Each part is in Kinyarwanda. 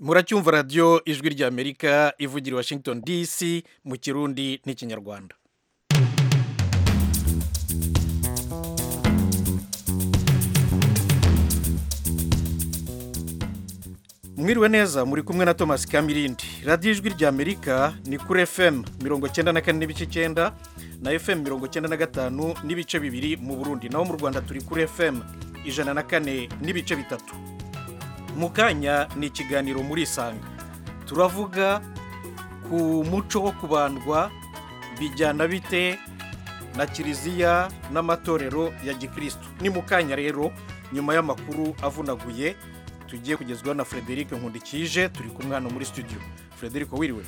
muracyumva radiyo ijwi ry'amerika ivugira i washington dc mu kirundi n'ikinyarwanda mwiriwe neza muri kumwe na thomas kamirindi radiyo ijwi ry'amerika ni kuri fm mirongo cyenda na kane n'ibice cyenda na fm mirongo cyenda na gatanu n'ibice bibiri mu burundi naho mu rwanda turi kuri fm ijana na kane n'ibice bitatu mu kanya ni ikiganiro muri isanga turavuga ku muco wo kubandwa bijyana bite na kiliziya n'amatorero ya gikirisitu ni mu kanya rero nyuma y'amakuru avunaguye tugiye kugezwaho na frederic nkundikije turi kumwe hano muri studio frederic wiriwe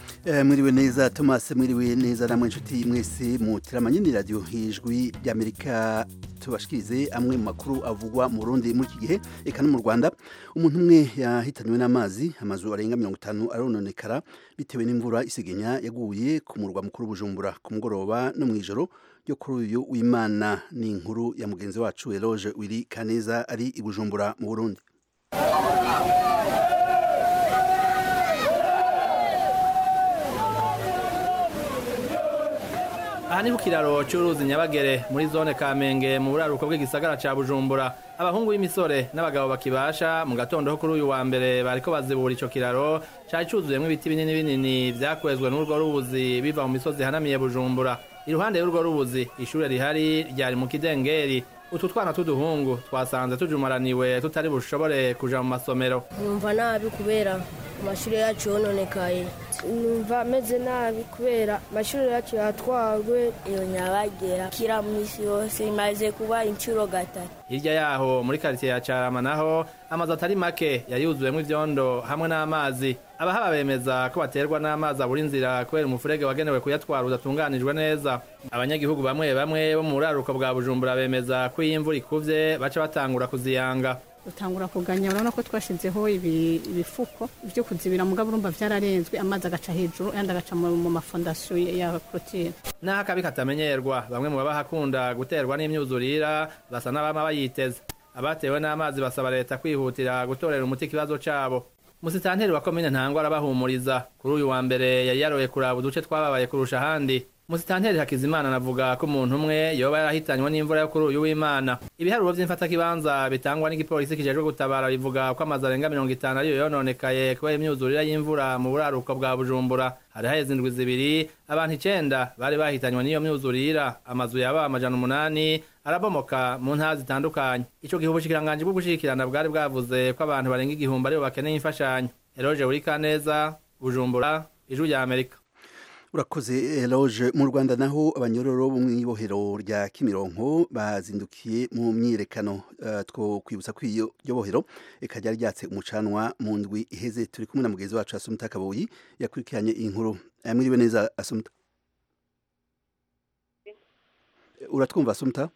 mwiriwe neza thomas mwiriwe neza namwe inshuti mwese mutira amanyini radiyo hijwi ry'amerika tubashikirize amwe mu makuru avugwa mu rundi muri iki gihe eka no mu rwanda umuntu umwe yahitanywe n'amazi amazu arenga mirongo itanu arononekara bitewe n'imvura isigenya yaguye ku murwa mukuru bujumbura ku mugoroba no mu ijoro yo kuri uyu w'imana ni inkuru ya mugenzi wacu eloge wiri kaneza ari i bujumbura mu burundi aha ni ku kiraro cy'uruzi nyabagere muri zone kamenge mu buraruko bw'igisagara cya bujumbura abahungu b'imisore n'abagabo bakibasha mu gatondo ho kuri uyu wa mbere bariko bazibura icyo kiraro cyari cyuzuyemo ibiti binini binini byakwezwe n'urwo rubuzi biva mu misozi ihanamiye bujumbura iruhande y'urwo rubuzi ishuri rihari ryari mu kidengeri utu twana tw'uduhungu twasanze tujumaraniwe tutari bushobore kuja mu masomero numva nabi kubera amashuri yacu yononekaye numva ameze nabi kubera amashuri yacu yatwagwe iyo nyabagera kira mu isi yose imaze kuba inshuro gatatu hirya yaho muri karitsiye ya carama naho amazu atari make yari yuzuwemo ivyondo hamwe n'amazi abahaba bemeza ko baterwa n'amazi abura inzira kubera umufurege wagenewe kuyatwara udatunganijwe neza abanyagihugu bamwe bamwe bo mu buraruko bwa bujumbura bemeza ko iyo imvura ikuvye baca batangura kuziyanga utangura kuganya urabona ko twashizeho ibifuko byo kuzibira mugabo urumva byararenzwe amazi agaca hejuru ayandi agaca mu mafondasiyo ya korotire naho akabi katamenyerwa bamwe mu babahakunda guterwa n'imyuzurira basa n'abama bayiteze abatewe n'amazi basaba leta kwihutira gutorera umuti ikibazo cabo musitanteri wa komine ntangwa arabahumuriza kuri uyu wa mbere yari yaroye kuraba uduce twababaye kurusha ahandi musitanteri hakizimana anavuga ko umuntu umwe yoba yarahitanywe n'imvura yo kuri uyu w'imana ibiharuro by'imfatakibanza bitangwa n'igipolisi kijejwe gutabara bivuga ko amazu arenga mirongo itanu ariyo yononekaye kubera imyuzurire y'imvura mu buraruko bwa bujumbura hari haheze indwi zibiri abantu icenda bari bahitanywe n'iyo myuzurira amazu yaba amajana umunani arabomoka mu ntara zitandukanye ico gihe ubushikiranganji bwo gushikirana bwari bwavuze ko abantu barenga igihumbi aribo bakeneye imfashanyo eroje uri kaneza bujumbura ijwi rya amerika urakoze eloge mu rwanda naho abanyororo bo mu ibohero rya kimironko bazindukiye mu myiyerekano two kwibutsa ko iyo bohero ikajya ryatse umucanwa mu ndwi iheze turi kumwe na mugenzi wacu asumta kabuyi yakurikiranye iyi nkuru mwiriwe neza asumta uratwumva asumta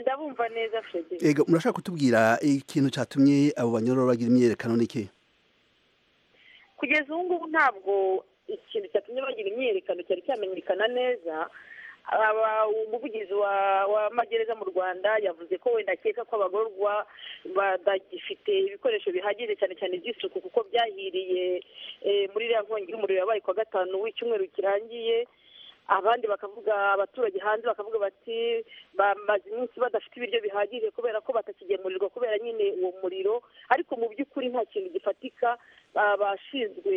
ndabumva neza ega murashaka kutubwira ikintu cyatumye abo banyororo bagira imyiyerekano n'iki kugeza ubu ngubu ntabwo ikintu cyatumye bagira imyiyerekano cyari cyamenyekana neza umuvugizi wa magereza mu rwanda yavuze ko wenda akeka ko abagororwa badagifite ibikoresho bihagije cyane cyane iby'isuku kuko byahiriye muri iriya nkongi y'umuriro yabaye kuwa gatanu w'icyumweru kirangiye abandi bakavuga abaturage hanze bakavuga bati bamaze iminsi badafite ibiryo bihagije kubera ko batakigemurirwa kubera nyine uwo muriro ariko mu by'ukuri nta kintu gifatika abashinzwe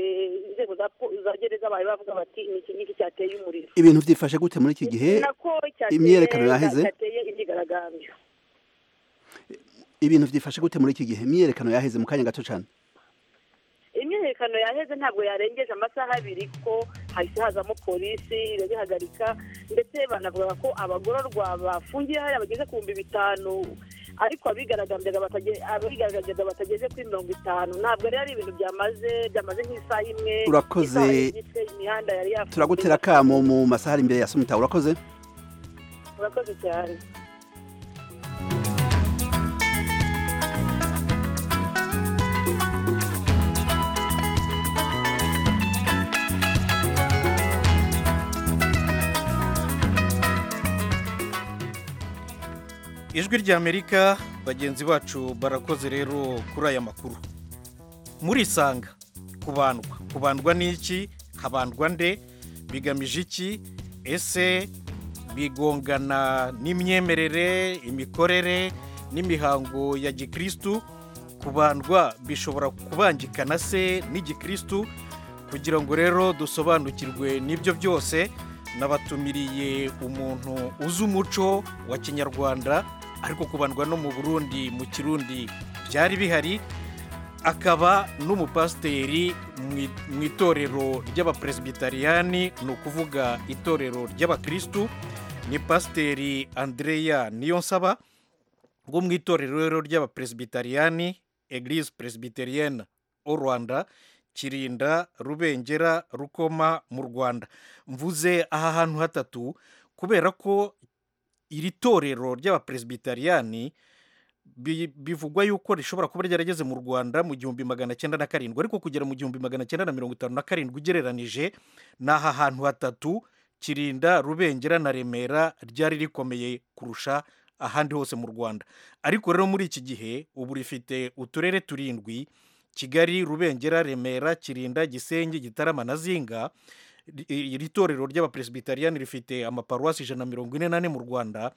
inzego za gereza bawe bavuga bati ni iki ngiki cyateye umuriro ibintu byifashe gute muri iki gihe imyiyerekano yaheze cyateye imyigaragambyo ibintu byifashe gute muri iki gihe imyiyerekano yaheze mu kanya gato cyane imyiyerekano yaheze ntabwo yarengeje amasaha abiri kuko hahise hazamo polisi irabihagarika ndetse banavuga ko abagororwa bafungiye hariya bageze ku bihumbi bitanu ariko abigaragazaga batageze kuri mirongo itanu ntabwo rero ari ibintu byamaze byamaze nk'isaha imwe urakoze imihanda yari yafunze turagutera akamo mu masaha ari imbere ya sumita urakoze urakoze cyane ijwi ry'amerika bagenzi bacu barakoze rero kuri aya makuru muri isanga kubandwa kubandwa n'iki habandwa nde bigamije iki ese bigongana n'imyemerere imikorere n'imihango ya gikirisitu kubandwa bishobora kubangikana se n'igikirisitu kugira ngo rero dusobanukirwe n'ibyo byose nabatumiriye umuntu uzi umuco wa kinyarwanda ariko kubandwa no mu burundi mu kirundi byari bihari akaba n'umupasiteri mu- mu itorero ry'abaperesibitariyani ni ukuvuga itorero ry'abakirisitu ni pasiteri andereya niyonsaba bwo mu itorero ry'abaperesibitariyani eglise peresibitariyene o rwanda kirinda rubengera rukoma mu rwanda mvuze aha hantu hatatu kubera ko iri torero ry'abaperesibitariyani bi- bivugwa yuko rishobora kuba ryarageze mu rwanda mu gihumbi magana cyenda na karindwi ariko kugera mu gihumbi magana cyenda na mirongo itanu na karindwi ugereranije ni aha hantu hatatu kirinda rubengera na remera ryari rikomeye kurusha ahandi hose mu rwanda ariko rero muri iki gihe ubu rifite uturere turindwi kigali rubengera remera kirinda gisenyi gitarama na zinga Ri- iri torero ry'abaperesibitariyani rifite amaparuwasi ijana na mirongo ine n'ane mu rwanda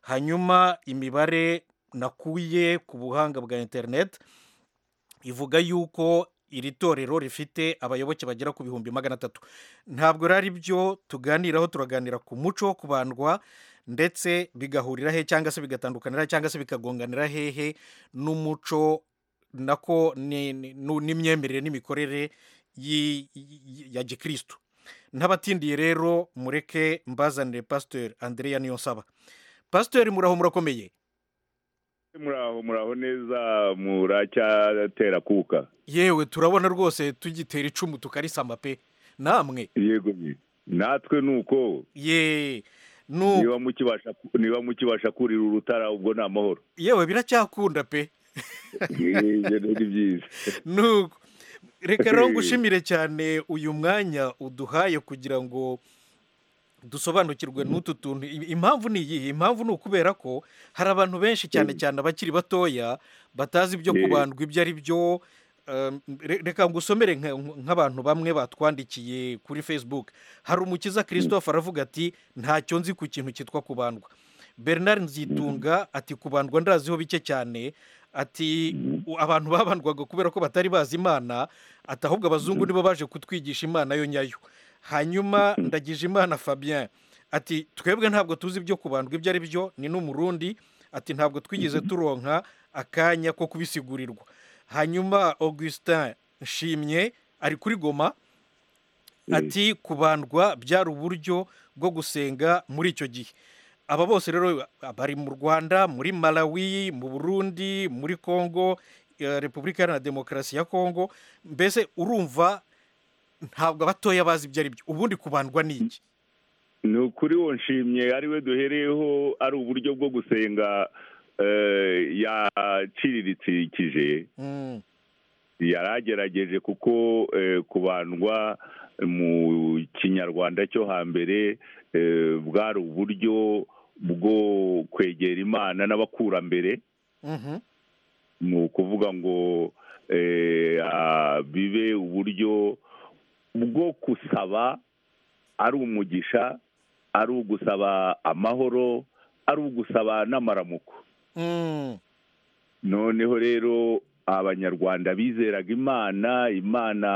hanyuma imibare nakuye ku buhanga bwa interineti ivuga yuko iri torero rifite abayoboke bagera ku bihumbi magana atatu ntabwo rero ari byo tuganiraho turaganira ku muco wo kubandwa ndetse bigahurira he cyangwa se bigatandukanira cyangwa se bikagonganira hehe n'umuco nako ni- ni- nu- n'imyemerere n'imikorere yi- yi- ya gikirisitu ntabatindiye rero mureke mbazanire pasiteri andereya niyonsaba pasiteri muraho murakomeye muraho muraho neza muracyatera kuka yewe turabona rwose tugitera icumu tukarisama pe namwe yego ni natwe ni uko ye nu niba mukibasha niba mukibasha kurira urutara ubwo ni amahoro yewe biracyakunda pe ibyo ni byiza nuko reka rero ngushimire cyane uyu mwanya uduhaye kugira ngo dusobanukirwe n'utu tuntu I- impamvu ni iyihe impamvu ni ukubera ko hari abantu benshi cyane cyane abakiri batoya batazi ibyo Eh. kubandwa ibyo ari byo Um, re- reka ngusomere nka- nk'abantu bamwe batwandikiye kuri facebook hari umukiza christophe aravuga ati ntacyo nzi ku kintu cyitwa kubandwa bernard nzitunga ati kubandwa ndaziho bike cyane ati u- abantu babandwaga kubera ko batari bazi imana ati ahubwo abazungu nibo baje kutwigisha imana yo nyayo hanyuma ndagije imana fabien ati twebwe ntabwo tuzi ibyo kubandwa ibyo ari byo ni n'umurundi ati ntabwo twigeze turonka akanya ko kubisigurirwa hanyuma augustin nshimye ari kuri goma ati kubandwa byari uburyo bwo gusenga muri icyo gihe aba bose rero bari mu rwanda muri malawi mu burundi muri congo eh, repubulika iharanira demokarasi ya congo mbese urumva ntabwo abatoya bazi ibyo ari byo ubundi kubandwa ni iki ni ukuri wo nshimye ari we duhereyeho ari uburyo bwo gusenga eh, yaciriritsikije Mm, yaragerageje kuko eh, kubandwa mu kinyarwanda cyo hambere eh, bwari uburyo bwo kwegera imana n'abakurambere mhm, ni ukuvuga ngo eh, ah, bibe uburyo bwo gusaba ari umugisha ari ugusaba amahoro ari ugusaba n'amaramuko mm, noneho rero abanyarwanda bizeraga imana imana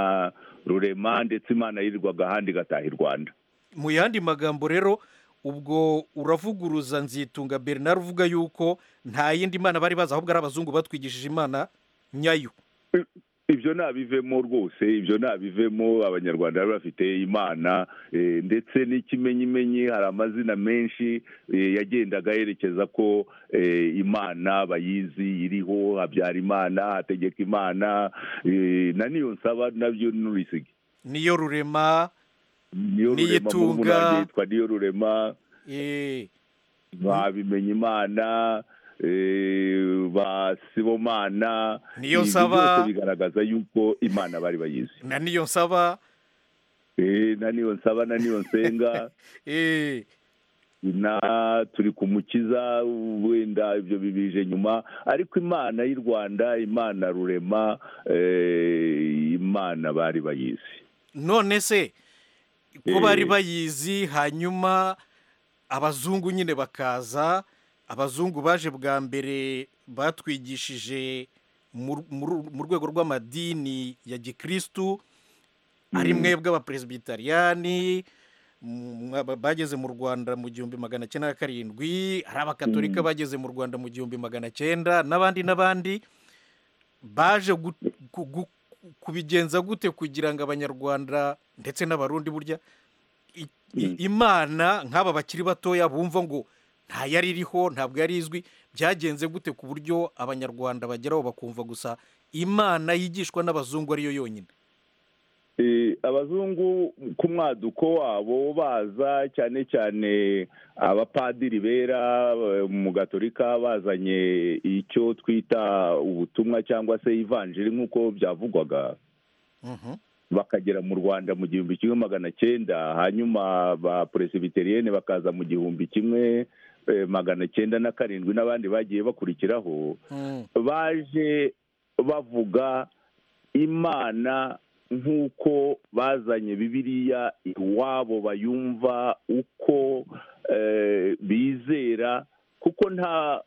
rurema ndetse imana yirirwaga ahandi igataha i rwanda mu yandi magambo rero ubwo uravuguruza nzitunga bernard uvuga yuko nta yindi mana bari bazi ahubwo ari abazungu batwigishije imana nyayo ibyo ntabivemo rwose ibyo ntabivemo abanyarwanda bari bafite imana eh, ndetse n'ikimenyimenyi hari amazina menshi eh, yagendaga yerekeza ko eh, imana bayizi iriho habyara imana hategeka imana eh, na niyo nsaba nabyo n'urisige niyo rurema niyo rurema Niyitunga. yitwa niyo rurema eh, ba bimenyimana eh, ba sibomana Niyo Ibyo nsaba. byose bigaragaza yuko imana bari bayizi na niyo nsaba Eh, na niyo nsaba na niyo nsenga eh, ina turi kumukiza wenda ibyo bibije nyuma ariko imana y'u rwanda imana rurema eh, imana bari bayizi none se ko Eh. bari bayizi hanyuma abazungu nyine bakaza abazungu baje bwa mbere batwigishije mu- mu mu rwego rw'amadini ya gikirisitu ari mwebwe abaperezibitariani bageze mu rwanda mu gihumbi magana cyenda na karindwi ari abakatolika bageze mu rwanda mu gihumbi magana cyenda n'abandi n'abandi baje gu- gu- gu- kubigenza gute kugira ngo abanyarwanda ndetse n'abarundi burya i- i- imana nk'aba bakiri batoya bumva ngo nta yari iriho ntabwo yari izwi byagenze gute ku buryo abanyarwanda bageraho bakumva gusa imana yigishwa n'abazungu ariyo yonyine Eh, abazungu ku mwaduko wabo baza cyane cyane abapadiri bera eh, mu gatolika bazanye icyo twita ubutumwa cyangwa se ivanjiri nk'uko byavugwaga Mhm. bakagera mu rwanda mu gihumbi kimwe magana cyenda hanyuma ba peresibiteriene bakaza mu gihumbi kimwe eh, magana cyenda na karindwi n'abandi bagiye bakurikiraho Mm. baje bavuga imana nk'uko bazanye bibiliya iwabo bayumva uko eh, bizera kuko nta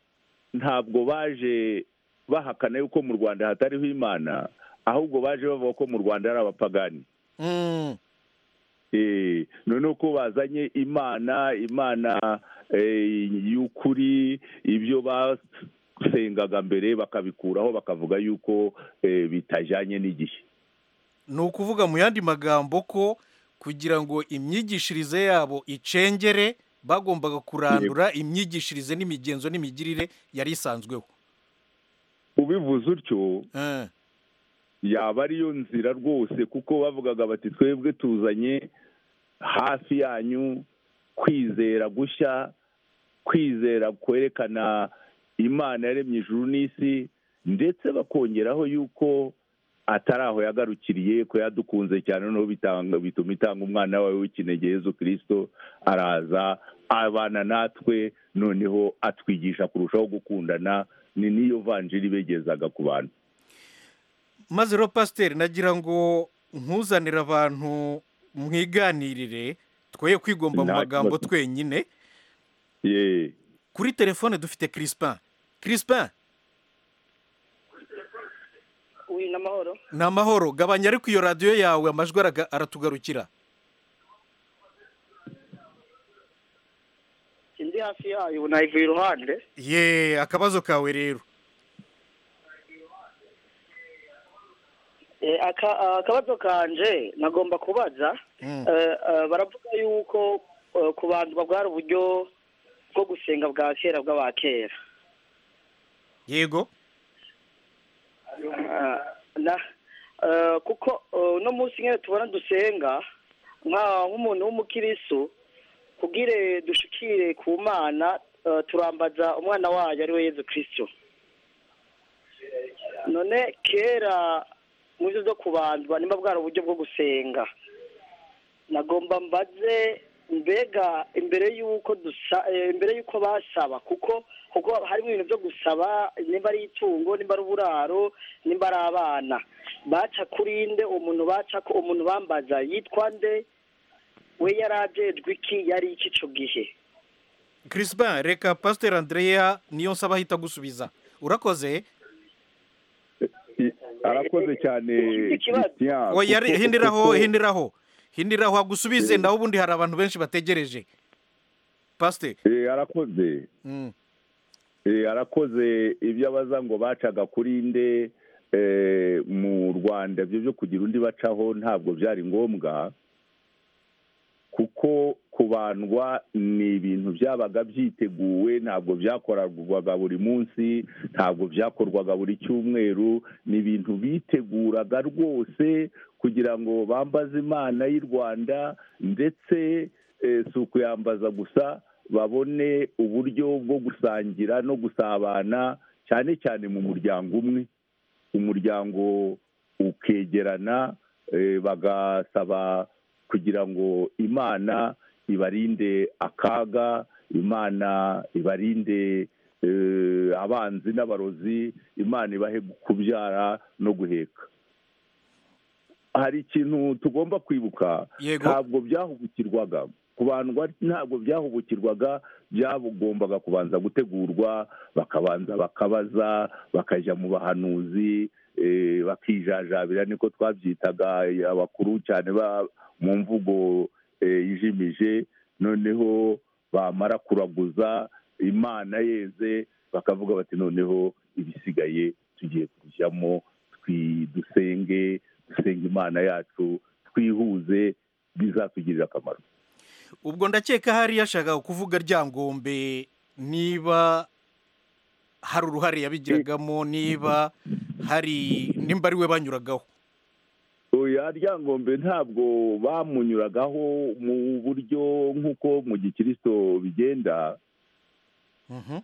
ntabwo baje bahakana yuko mu rwanda hatariho imana ahubwo baje bavuga ko mu rwanda ari abapagani Mm. Eh, noneho ko bazanye imana imana eh, y'ukuri ibyo basengaga mbere bakabikuraho bakavuga yuko eh, bitajyanye n'igihe ni ukuvuga mu yandi magambo ko kugira ngo imyigishirize yabo icengere bagombaga kurandura imyigishirize n'imigenzo n'imigirire yari isanzweho ubivuze utyo Eh. yaba ariyo nzira rwose kuko bavugaga bati twebwe tuzanye hafi yanyu kwizera gushya kwizera kwerekana imana yaremye ijuru n'isi ndetse bakongeraho yuko atari aho yagarukiriye ko yadukunze cyane noneho bitanga- bituma itanga umwana wawe w'ikinege Yezu kirisito araza abana natwe noneho atwigisha kurushaho gukundana ni niyo vanjiri begezaga ku bantu maze rero pasiteri nagira ngo ntuzanire abantu mwiganirire twoye kwigomba mu Nta magambo kibazo. twenyine yeee kuri telefone dufite kirisipin kirisipin uyu ni amahoro ni amahoro gabanya ariko iyo radiyo yawe amajwi araga- aratugarukira indi hafi yayo ubu nayivuye iruhande ye akabazo kawe rero Eh, aka- ah, akabazo kanje nagomba kubaza Mm. Eh, eh, baravuga yuko eh, ku bantu babwara uburyo bwo gusenga bwa kera bw'abakera yego Ah, na eh, kuko eh, uno munsi nyine tubona dusenga nka- nk'umuntu w'umukiristo kubwire dushikire ku mana eh, turambaza umwana wayo ari we yezu kirisito none kera mu byo zo kubanza nimba bwari uburyo bwo gusenga nagomba mbaze mbega imbere y'uko dusa eh, imbere y'uko basaba kuko kuko harimo ibintu byo gusaba nimba ari itungo nimba ari uburaro nimba ari abana baca kuri nde umuntu baca ko umuntu bambaza yitwa nde we yari ajejwe iki yari iki ico gihe kirisipin reka pasiteri andreya niyo nsaba ahita gusubiza urakoze arakoze cyane Ikibazo. Christian, oya kuko- hindiraho kuko- hindiraho hindiraho agusubize nawe ubundi hari abantu benshi bategereje pasiteri Eh, arakoze Mm. Eh, arakoze ibyo abaza ngo bacaga kuri nde eh, mu rwanda ibyo byo kugira undi bacaho ntabwo byari ngombwa kuko kubandwa ni ibintu byabaga byiteguwe ntabwo byakorwaga buri munsi ntabwo byakorwaga buri cyumweru ni ibintu biteguraga rwose kugira ngo bambaze imana y'u rwanda ndetse eh, si ukuyambaza gusa babone uburyo bwo gusangira no gusabana cyane cyane mu muryango umwe umuryango ukegerana eh, bagasaba kugira ngo imana ibarinde akaga imana ibarinde eh, abanzi n'abarozi imana ibahe kubyara no guheka hari ikintu tugomba kwibuka Yego. ntabwo byahubukirwaga kubandwa ntabwo byahubukirwaga byagombaga kubanza gutegurwa bakabanza bakabaza bakajya mu bahanuzi eh, bakijajabira niko twabyitaga abakuru cyane ba- mu mvugo eh, ijimije noneho bamara kuraguza imana yeze bakavuga bati noneho ibisigaye tugiye kujyamo twi- dusenge dusenga imana yacu twihuze bizatugirira akamaro ubwo ndakeka hari yashakaga kuvuga ryangombe niba hari uruhare yabigiragamo niba hari nimba ari we banyuragaho oya ryangombe ntabwo bamunyuragaho mu buryo nk'uko mu gikirisito bigenda Mhm.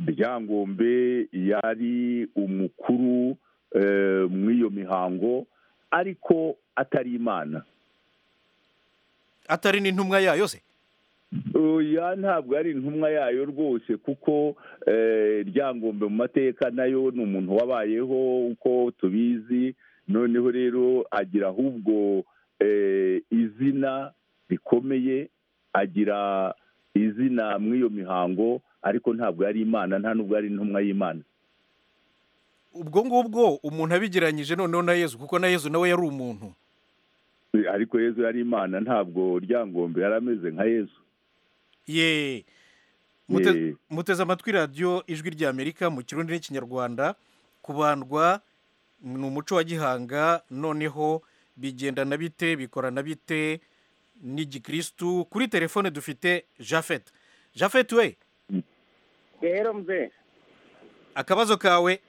ryangombe yari umukuru eh, muri iyo mihango ariko atari imana atari n'intumwa yayo se oya ntabwo ari intumwa yayo rwose kuko eh, ryangombe mu mateka nayo ni umuntu wabayeho uko tubizi noneho rero agira ahubwo eh, izina rikomeye agira izina muri iyo mihango ariko ntabwo yari imana nta nubwo ari intumwa y'imana ubwo ngubwo umuntu abigeranyije noneho na yezu kuko na yezu nawe yari umuntu Eh, ariko yezu yari imana ntabwo ryangombe yari ameze nka yezu ye Mute- Ye. muteze amatwi radiyo ijwi ry'amerika mu kirundi n'ikinyarwanda kubandwa ni umuco wa gihanga noneho bigenda na bite bikora na bite ni gikirisitu kuri telefone dufite jafete jafete we rero mbe akabazo kawe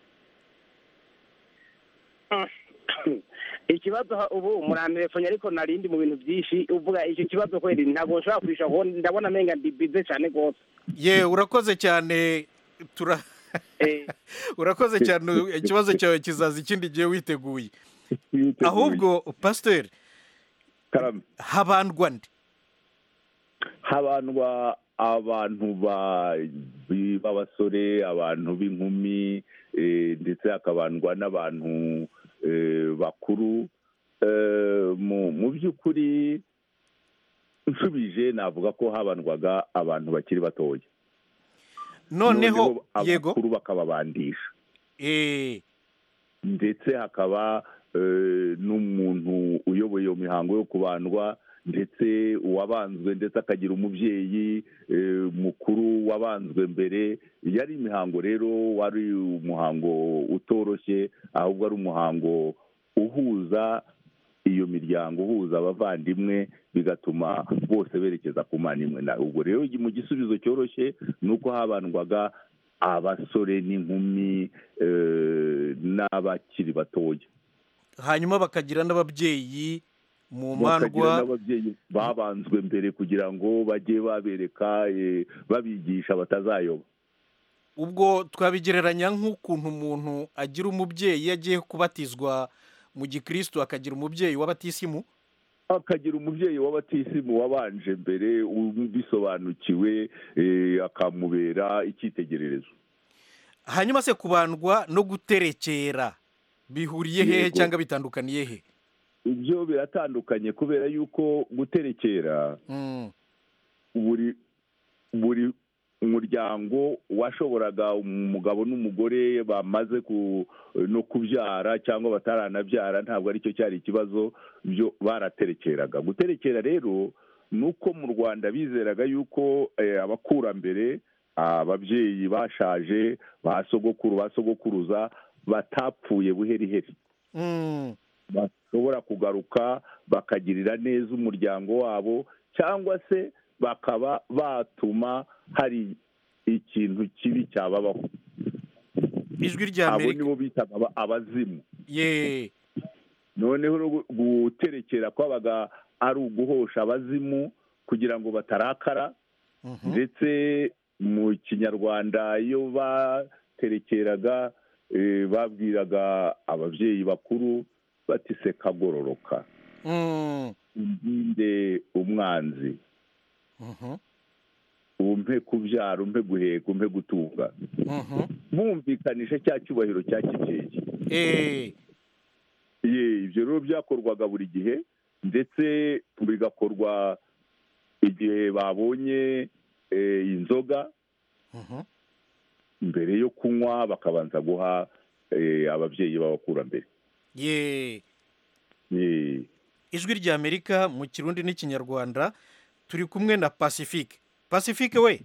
ikibazo ha- ubu murantelefone ariko narindi mu bintu byinshi uvuga icyo kibazo kweri ntabwo nshobora kurisha kuko ndabona amenga ndi bize cyane rwose ye urakoze cyane tura urakoze cyane ikibazo cyawe kizaza ikindi gihe witeguye ahubwo pasiteri habandwa nde habandwa abantu ba- bi- b'abasore abantu b'inkumi eh, ndetse hakabandwa n'abantu eh, bakuru Eh, mu mu by'ukuri nsubije navuga ko habandwaga abantu bakiri batoya noneho yego abakuru bakababandisha eh ndetse hakaba eh, n'umuntu uyoboye iyo mihango yo kubandwa ndetse uwabanzwe ndetse akagira umubyeyi eh, mukuru wabanzwe mbere yari imihango rero wari umuhango utoroshye ahubwo ari umuhango uhuza iyo miryango uhuza abavandimwe bigatuma bose berekeza ku mana imwe na ubwo rero mu gisubizo cyoroshye ni uko habandwaga abasore n'inkumi eh, n'abakiri batoya hanyuma bakagira n'ababyeyi mu bakagira mandwa n'ababyeyi babanzwe mbere kugira ngo bajye babereka eh, babigisha batazayoba ubwo twabigereranya nk'ukuntu umuntu agira umubyeyi iyo agiye kubatizwa mu gikirisitu akagira umubyeyi w'abatisimu akagira umubyeyi w'abatisimu wabanje mbere ubisobanukiwe eh, akamubera icyitegererezo hanyuma se kubandwa no guterekera bihuriye hehe Yego. cyangwa bitandukaniye he ibyo biratandukanye kubera yuko guterekera Mm. buri buri muryango washoboraga umugabo n'umugore bamaze ku no kubyara cyangwa bataranabyara ntabwo aricyo cyari ikibazo byo baraterekeraga guterekera rero ni uko mu rwanda bizeraga yuko eh, abakurambere ababyeyi bashaje ba sogokuru ba sogokuruza batapfuye buheriheri Mm. bashobora kugaruka bakagirira neza umuryango wabo cyangwa se bakaba batuma hari ikintu kibi cyababaho ijwi rya abo amerika nibo bitaga aba- abazimu ye noneho rero gu- guterekera kwabaga ari uguhosha abazimu kugira ngo batarakara Mhm. ndetse mu kinyarwanda iyo baterekeraga eh, babwiraga ababyeyi bakuru bati se kagororoka Mm. uginde umwanzi Mhm. umpe kubyara umpe guheka umpe gutunga bumvikanisha cya cyubahiro cya kikeke ye ibyo rero byakorwaga buri gihe ndetse bigakorwa igihe babonye eh, inzoga mbere yo kunywa bakabanza guha eh, ababyeyi b'abakurambere ye Ye. ijwi rya amerika mu kirundi n'ikinyarwanda turi kumwe na pacifique pacifique we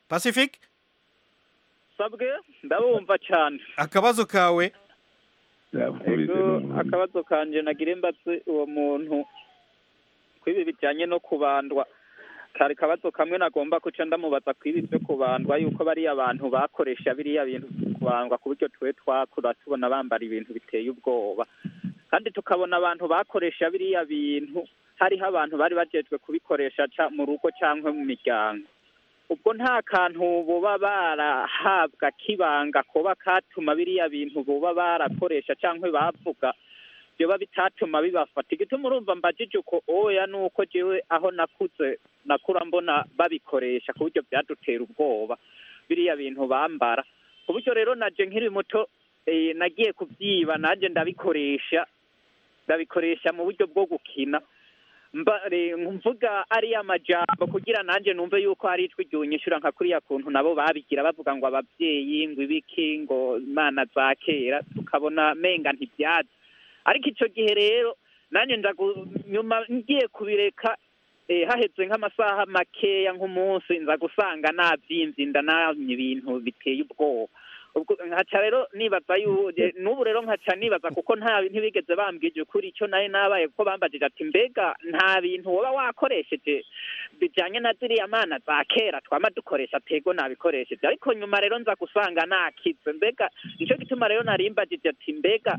pacifique sabwe ndabumva cyane akabazo kawe Ego, akabazo kanje nagire mbatse uwo muntu kwibi bijyanye no kubandwa kari kabazo kamwe nagomba kuca ndamubaza kwibi byo kubandwa yuko bariya abantu bakoresha biriya bintu byo kubandwa ku buryo tuwe twakura tubona bambara ibintu biteye ubwoba kandi tukabona abantu bakoresha biriya bintu hariho abantu bari bajejwe kubikoresha ca- mu rugo cyangwa mu miryango ubwo nta kantu buba barahabwa kibanga kuba katuma biriya bintu buba barakoresha cyangwa bavuga byoba bitatuma bibafata igituma urumva mbajije uko oya ni uko jewe aho nakuze nakura mbona babikoresha ku buryo byadutera ubwoba biriya bintu bambara ku buryo rero naje nkiri muto eh, nagiye kubyiba naje ndabikoresha ndabikoresha mu buryo bwo gukina mbare mvuga ari amajambo kugira nanjye numve yuko hari ijwi ryunyishyura nka kuriya kuntu nabo babigira bavuga ngo ababyeyi ngo ibiki ngo imana za kera tukabona menga ntibyazi ariko icyo gihe rero nanjye ndagu- nyuma ngiye kubireka eh, haheze nk'amasaha makeya nk'umunsi nza gusanga nabyinze inda namye ibintu biteye ubwoba ubwo nkaca rero nibaza yu- eh, n'ubu rero nkaca nibaza kuko nta ntibigeze bambwije ukuri icyo nari nabaye kuko bambajije ati mbega nta bintu woba wakoresheje bijyanye na ziriya mana za kera twama dukoresha tego nabikoresheje ariko nyuma rero nza gusanga nakize mbega nicyo gituma rero nari mbajije ati mbega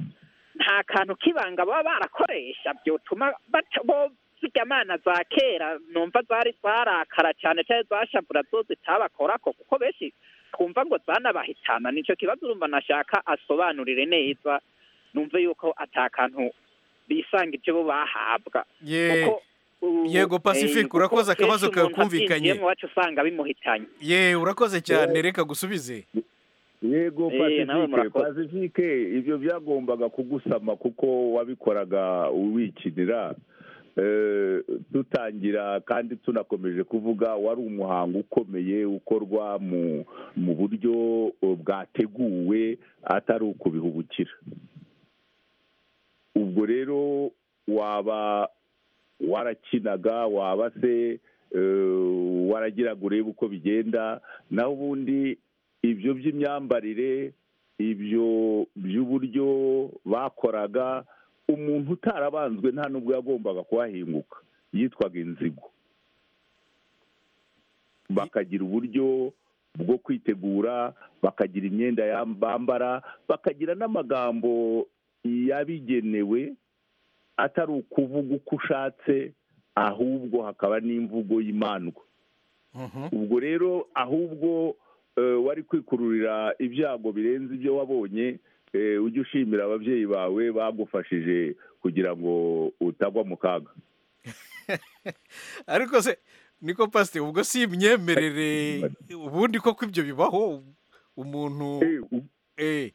nta kantu k'ibanga baba barakoresha byotuma bata- bo zijya amana za kera numva zari zarakara cyane cyane zashabura zo zitabakorako kuko benshi twumva ngo zanabahitana nicyo kibazo urumva nashaka asobanurire neza numve yuko ata kantu bisanga ibyo bo bahabwa Ye. Kuko, uh, Yego, Pacifique, eh, kuko urakoze akabazo kenshi umuntu kakumvikanye. abyinjiyemo iwacu usanga bimuhitanye ye urakoze cyane reka gusubize yego Eh, pacifique nawe murakoze. pacifique ibyo byagombaga kugusama kuko wabikoraga wikinira Eh, dutangira kandi tunakomeje kuvuga wari umuhango ukomeye ukorwa mu mu buryo eh, bwateguwe atari ukubihubukira ubwo rero waba warakinaga waba se eh, waragiraga urebe uko bigenda naho ubundi ibyo by'imyambarire ibyo by'uburyo bakoraga umuntu utarabanzwe nta n'ubwo yagombaga kuhahinguka yitwaga inzigo bakagira uburyo bwo kwitegura bakagira imyenda yam- bambara bakagira n'amagambo yabigenewe atari ukuvuga uko ushatse ahubwo hakaba n'imvugo y'imandwa ubwo rero ahubwo eh, wari kwikururira ibyago birenze ibyo wabonye eh, ujye ushimira ababyeyi bawe bagufashije kugira ngo utagwa mu kaga ariko se niko pasiteri ubwo si imyemerere ubundi koko ibyo bibaho umuntu eh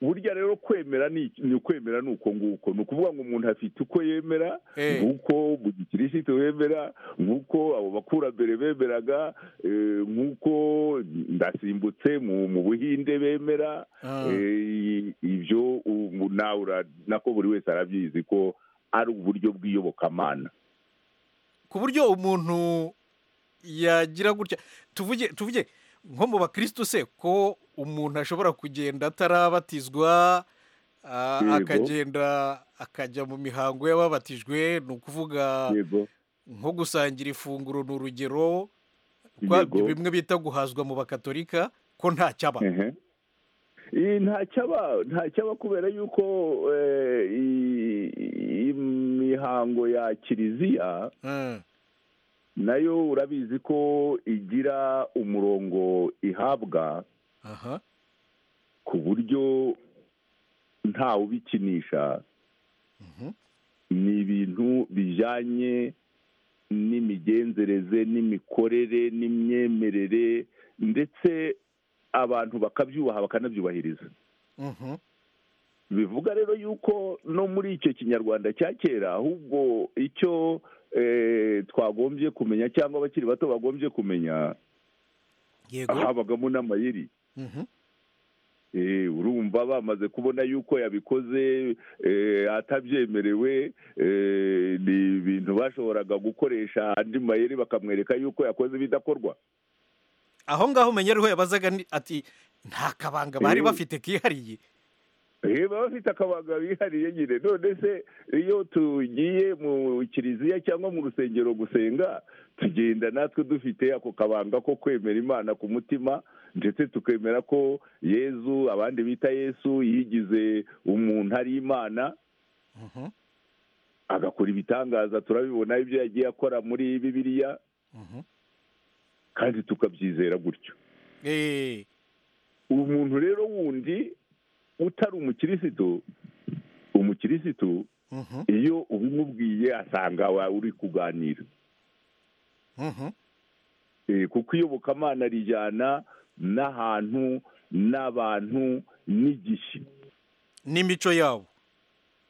burya rero kwemera ni iki- ni ukwemera ni uko nguko ni ukuvuga ngo umuntu afite uko yemera Eh. nk'uko bugikirisitu bemera nk'uko abo bakurambere bemeraga eh, nk'uko ndasimbutse mu mu buhinde bemera Ah. Eh, ibyo ubu nawe ura- nako buri wese arabyizi ko ari uburyo bw'iyobokamana ku buryo umuntu yagira gutya tuvuge tuvuge nko mu bakirisitu se ko umuntu ashobora kugenda atarabatizwa ah, Yego. akagenda akajya mu mihango y'ababatijwe ni ukuvuga yego nko gusangira ifunguro ni urugero kwa- Yego. bimwe bita guhazwa mu bakatolika ko nta cyaba Ehe. Ii, ntacyaba ntacyaba kubera yuko eh, i- i- imihango ya kiliziya nayo urabizi ko igira umurongo ihabwa aha ku buryo ntawe ubikinisha ni ibintu bijyanye n'imigenzereze n'imikorere n'imyemerere ndetse abantu bakabyubaha bakanabyubahiriza bivuga rero yuko no muri icyo kinyarwanda cya kera ahubwo icyo eh, twagombye kumenya cyangwa abakiri bato bagombye kumenya habagamo n'amayeri Eh, urumva bamaze kubona yuko yabikoze eh, atabyemerewe eh, ni ibintu bashoboraga gukoresha andi mayeri bakamwereka yuko yakoze ibidakorwa aho ngaho umenya ariho yabazaga ni- ati nta kabanga bari Eh. bafite kihariye Eh, baba bafite akabaga bihariye nyine none se iyo tugiye mu kiliziya cyangwa mu rusengero gusenga tugenda natwe dufite ako kabanga ko kwemera imana ku mutima ndetse tukemera ko yezu abandi bita yesu yigize umuntu ari imana agakora ibitangaza turabibona ibyo yagiye akora muri bibiliya kandi tukabyizera gutyo umuntu rero wundi utari umukirisitu umukirisitu iyo ubimubwiye asanga wa- uri kuganira Eh, kuko iyobokamana rijyana n'ahantu n'abantu n'igihe n'imico yabo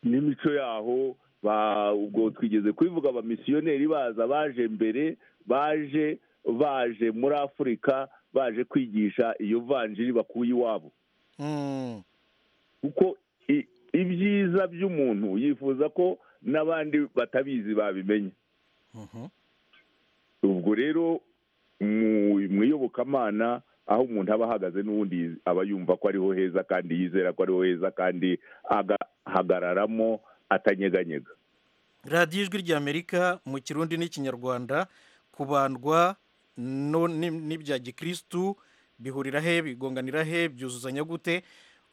n'imico yaho ba ubwo twigeze kubivuga abamisiyoneri baza baje mbere baje baje muri afurika baje kwigisha iyo vanjiri bakuye iwabo kuko i- ibyiza by'umuntu yifuza ko n'abandi batabizi babimenya ubwo rero mu mu iyobokamana aho umuntu aba ahagaze n'ubundi aba yumva ko ariho heza kandi yizera ko ariho heza kandi agahagararamo atanyeganyega radiyo ijwi ry'amerika mu kirundi n'ikinyarwanda kubandwa no- ni- n'ibya gikirisitu bihurira he bigonganira he byuzuzanya gute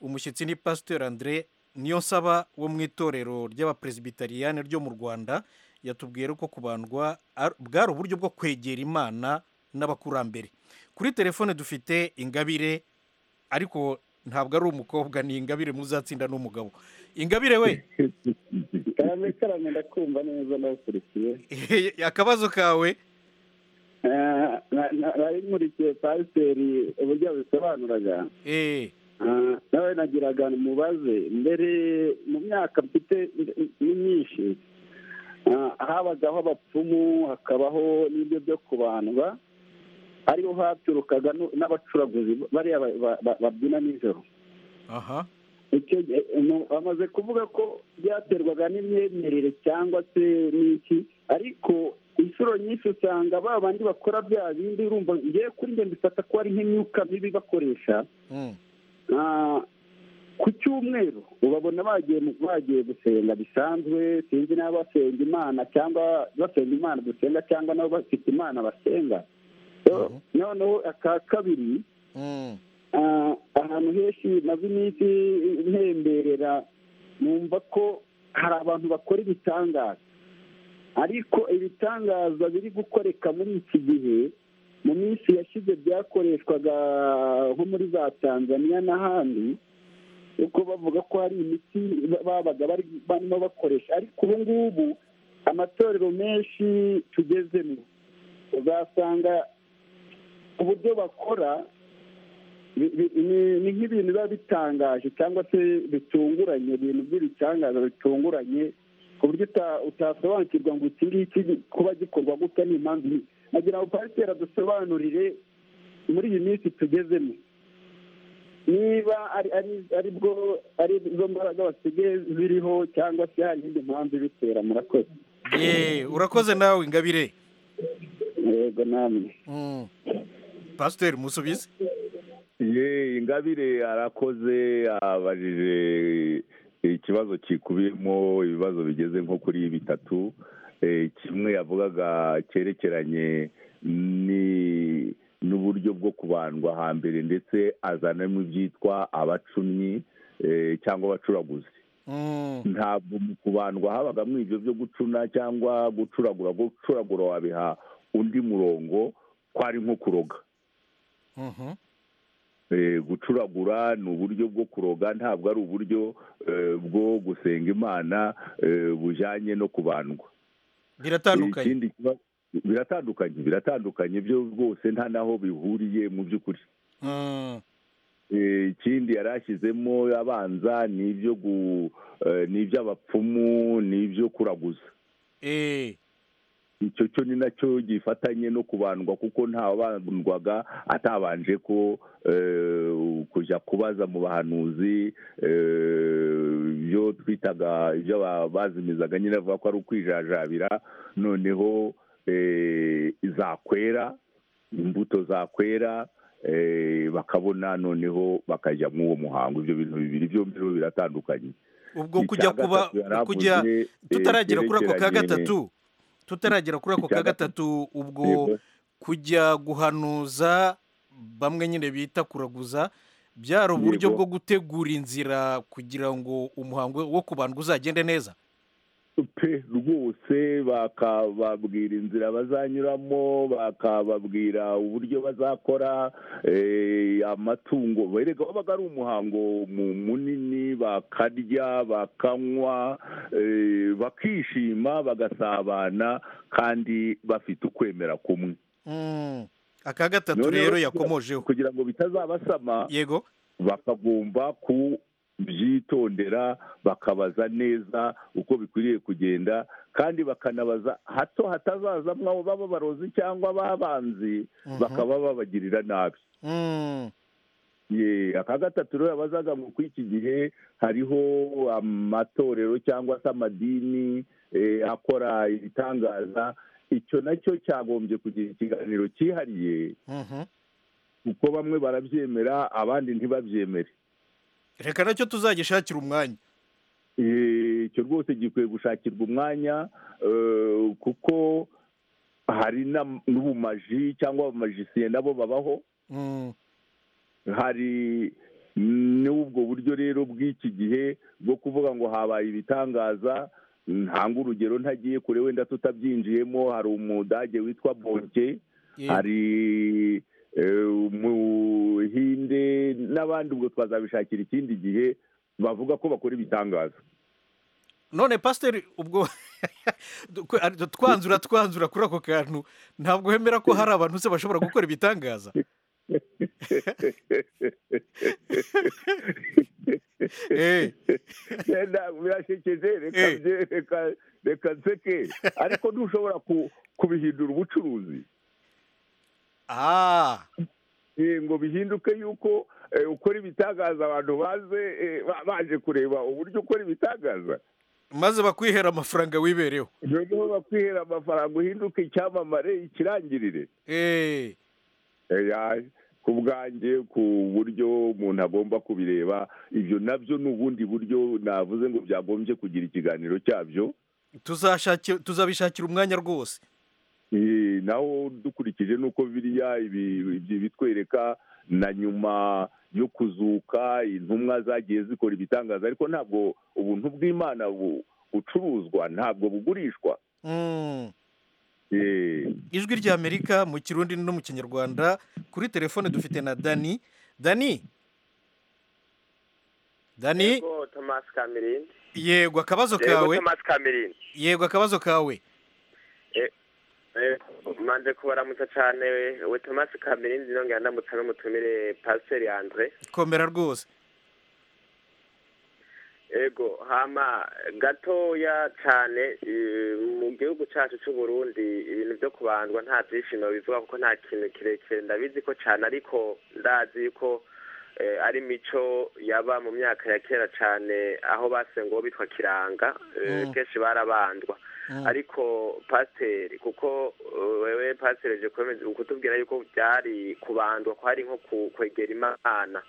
umushyitsi ni pasiteri andire niyo nsaba wo mu itorero ry'abaperezibitariane ryo mu rwanda yatubwiye ko kubandwa ar- bwari uburyo bwo kwegera imana n'abakurambere kuri telefone dufite ingabire ariko ntabwo ari umukobwa ni ingabire muzatsinda n'umugabo ingabire we karame karame ndakumva neza ndakurikiye akabazo kawe Eh, na- na- nari nkurikiye pasiteri uburyo abisobanuraga Ah, nawe nagiraga mubaze mbere mu myaka mfite ni myinshi ah, habagaho abapfumu hakabaho n'ibyo byo kubandwa ariho haturukaga nu- n'abacuraguzi bariya ba- ba- ba- babyina nijoro aha icyo gihe umu- bamaze kuvuga ko byaterwaga n'imyemerere cyangwa se n'iki ariko inshuro nyinshi usanga ba bandi bakora bya bindi urumva ngewe kuri njye mbifata ko ari nk'imyuka mibi bakoresha Ah, ku cyumweru ubabona bagiye mu- bagiye gusenga bisanzwe sinzi n'aba basenga imana cyangwa basenga imana dusenga cyangwa nabo bafite imana basenga So, noneho aka kabiri Ah, ahantu henshi maze iminsi ntemberera numva ko hari abantu bakora ibitangaza ariko ibitangaza biri gukoreka muri iki gihe mu minsi yashize byakoreshwaga nko muri za tanzaniya n'ahandi kuko bavuga ko hari imiti babaga bari barimo bakoresha ariko ubu ngubu amatorero menshi tugezemo uzasanga uburyo bakora bi- bi- ni ni nk'ibintu biba bitangaje cyangwa se bitunguranye ibintu by'ibitangaza bitunguranye ku buryo uta- utasobanukirwa ngo iki ngiki kuba gikorwa gutya ni impamvu iyi nagira ngo pasiteri adusobanurire muri iyi minsi tugezemo niba ari ari- ari bwo ari izo mbaraga basigaye ziriho cyangwa se hari indi mpamvu ibitera murakoze Ye, urakoze nawe ingabire yego namwe pasiteri musubize ye ingabire arakoze abajije ikibazo kikubiyemo ibibazo bigeze nko kuri bitatu Eh, kimwe yavugaga cyerekeranye ni n'uburyo bwo kubandwa hambere ndetse azanamo ibyitwa abacumyi eh, cyangwa abacuraguzi ntabwo mu kubandwa habagamo ibyo byo gucuna cyangwa gucuragura gucuragura wabiha undi murongo kwari nko kuroga Eh, gucuragura ni uburyo bwo kuroga ntabwo ari uburyo eh, bwo gusenga imana eh, bujyanye no kubandwa biratandukanye ikindi kiba- biratandukanye biratandukanye byo rwose nta n'aho bihuriye mu by'ukuri Eh, ikindi yari ashyizemo abanza ni ibyo gu- eh, ni iby'abapfumu ni ibyo kuraguza icyo cyo ni nacyo gifatanye no kubandwa kuko ntabandwaga atabanje ko eh, kujya kubaza mu bahanuzi eh, ibyo twitaga ibyo ba- bazimizaga nyine bavuga ko ari ukwijajabira noneho eh, zakwera imbuto zakwera eh, bakabona noneho bakajya mw'uwo muhango ibyo bintu bibiri byombi rero biratandukanye ubwo kujya Icya kuba gatatu yari kujya avuze, eh, tutaragera kuri ako ka cyerekeranye- gatatu tutaragera kuri ako ka gatatu ubwo Yego. kujya guhanuza bamwe nyine bita kuraguza byari uburyo Yego. bwo gutegura inzira kugira ngo umuhango wo kubandwa uzagende neza pe rwose bakababwira inzira bazanyuramo bakababwira uburyo bazakora eh, amatungo bereka wabaga ari umuhango mu- munini bakarya bakanywa eh, bakishima bagasabana kandi bafite ukwemera kumwe Mm. aka gatatu Noneho rero kugira- yakomojeho kugira ngo bitazabasama yego bakagomba kubyitondera bakabaza neza uko bikwiriye kugenda kandi bakanabaza hato hatazazamwo abo baba barozi cyangwa babanzi Mhm. bakaba babagirira nabi Mm. Ye, aka gatatu rero yabazaga ngo kuri iki gihe hariho amatorero cyangwa se amadini eh, akora ibitangaza icyo nacyo cyagombye kugira ikiganiro cyihariye Mhm. kuko bamwe barabyemera abandi ntibabyemere reka nacyo tuzagishakira umwanya Eh, icyo rwose gikwiye gushakirwa umwanya eh, kuko hari na- n'ubumaji cyangwa abamajisiye nabo babaho Mm. hari n'ubwo buryo rero bw'iki gihe bwo kuvuga ngo habaye ibitangaza ntanga urugero ntagiye kure wenda tutabyinjiyemo hari umudage witwa bonke hari eh, umuhinde n'abandi ubwo twazabishakira ikindi gihe bavuga ko bakora ibitangaza none pasiteri ubwo twanzura twanzura kuri ako kantu ntabwo wemera ko hari abantu se bashobora gukora ibitangaza Enda, birashekeje reka Eh. bye- reka- reka nseke ariko ntushobora ku- kubihindura ubucuruzi Eh, ngo bihinduke yuko eh, ukora ibitangaza abantu baze eh, ba- baje kureba uburyo ukora ibitangaza maze bakwihera amafaranga wibereho noneho bakwihera amafaranga uhinduke icyamamare ikirangirire Eh, Oya, ku bwanjye ku buryo umuntu agomba kubireba ibyo nabyo ni ubundi buryo navuze ngo byagombye kugira ikiganiro cyabyo tuzashaki- tuzabishakira umwanya rwose Eh, naho dukurikije nuko biriya ibi- ibi- bitwereka na nyuma yo kuzuka intumwa zagiye zikora ibitangaza ariko ntabwo ubuntu bw'imana bu- bucuruzwa ntabwo bugurishwa Mm. Eh, ijwi ry'amerika mu kirundi no mu kinyarwanda kuri telefone dufite na dani dani dani Yego Thomas Kamerindi. yego akabazo Yego kawe Thomas Kamerindi. yego akabazo kawe Eh, eh, Manje kubaramutsa cyane we- we Thomas Kamerindi nongera ndamutsa n'umutumire Pasiteri Andre. komera rwose Ego hama gatoya cyane eh, mu gihugu cyacu cy'u Burundi ibintu byo kubandwa nta byishimo bivuga kuko nta kintu kirekire ndabizi ko cyane ariko ndazi ko eh, ari mico yaba mu myaka ya kera cyane aho basengaho bitwa kiranga eh, Mm. kenshi barabandwa ariko pasiteri kuko eh, wewe pasiteri je kwemeza kutubwira yuko byari kubandwa ko hari nko ku- kwegera imana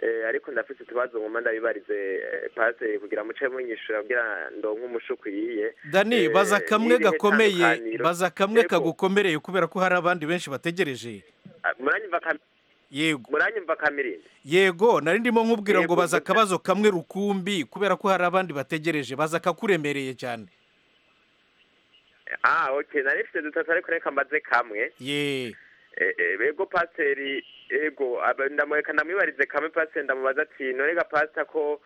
Eh, ariko ndafite utubazo ngoma ndabibarize eh, pasiteri kugira muce munyishura abwira ndonke umushukwiye dani baza kamwe gakomeye itandukaniro. baza kamwe kagukomereye kubera ko hari abandi benshi bategereje muranyumva Kam- yego muranyumva kamirindi yego nari ndimo nkubwira ngo Yego, baza akabazo kamwe rukumbi kubera ko hari abandi bategereje baza akakuremereye cyane ah okay nari mfite dutatu ariko reka mbaze kamwe ye ego pasiteri ego ndamwibarize kamwe pasiteri ndamubaza ati none ga pasita ko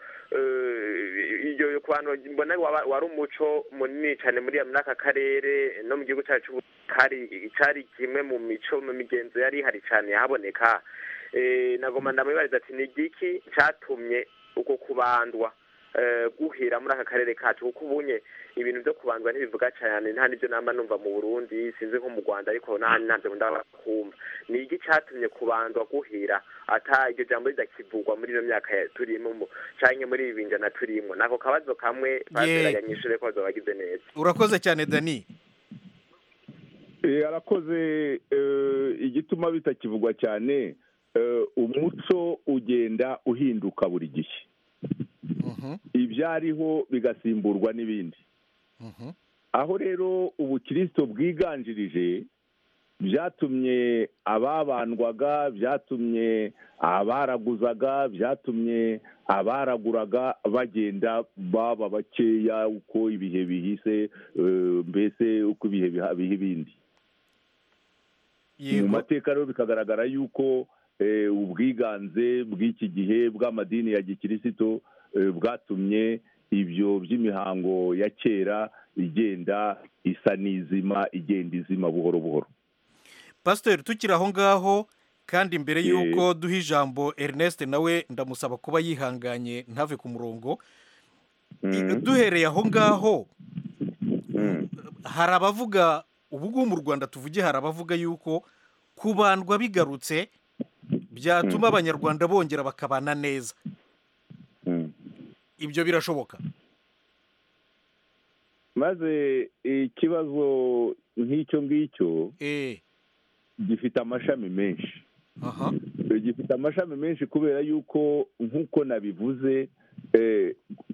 iyo ku bantu mbona wari umuco munini cyane muri aka karere no mu gihugu cyacu cyari kimwe mu mico mu migenzo yari ihari cyane yahaboneka nagomba ndamwibariza ati ni igiki cyatumye uko kubandwa guhera muri aka karere kacu kuko ubunye ibintu byo kubandwa ntibivuga cyane nta n'ibyo nama numva mu burundi sinzi nko mu rwanda ariko nta ntabyo kumva ni iki cyatumye kubandwa guhera ata iryo jambo ridakivugwa muri ino myaka turimo cyangwa muri ibi binjana turimo nako kabazo kamwe bageraganyishije ko bagize neza urakoze cyane dani arakoze igituma bitakivugwa cyane umuco ugenda uhinduka buri gihe ibyariho bigasimburwa n'ibindi aho rero ubukirisito bwiganjirije byatumye ababandwaga byatumye abaraguzaga byatumye abaraguraga bagenda baba bakeya uko ibihe bihise mbese uko ibihe biha ibindi mu mateka rero bikagaragara yuko ubwiganze bw'iki gihe bw'amadini ya gikirisito bwatumye ibyo by'imihango ya kera igenda isa n'izima igenda izima buhoro buhoro pasiteri tukiri aho ngaho kandi mbere y'uko duha ijambo erineste nawe ndamusaba kuba yihanganye ntave ku murongo duhereye aho ngaho hari abavuga ubu ngubu mu rwanda tuvuge hari abavuga yuko kubandwa bigarutse byatuma abanyarwanda bongera bakabana neza ibyo birashoboka maze ikibazo nk'icyo ngicyo gifite amashami menshi gifite amashami menshi kubera yuko nk'uko nabivuze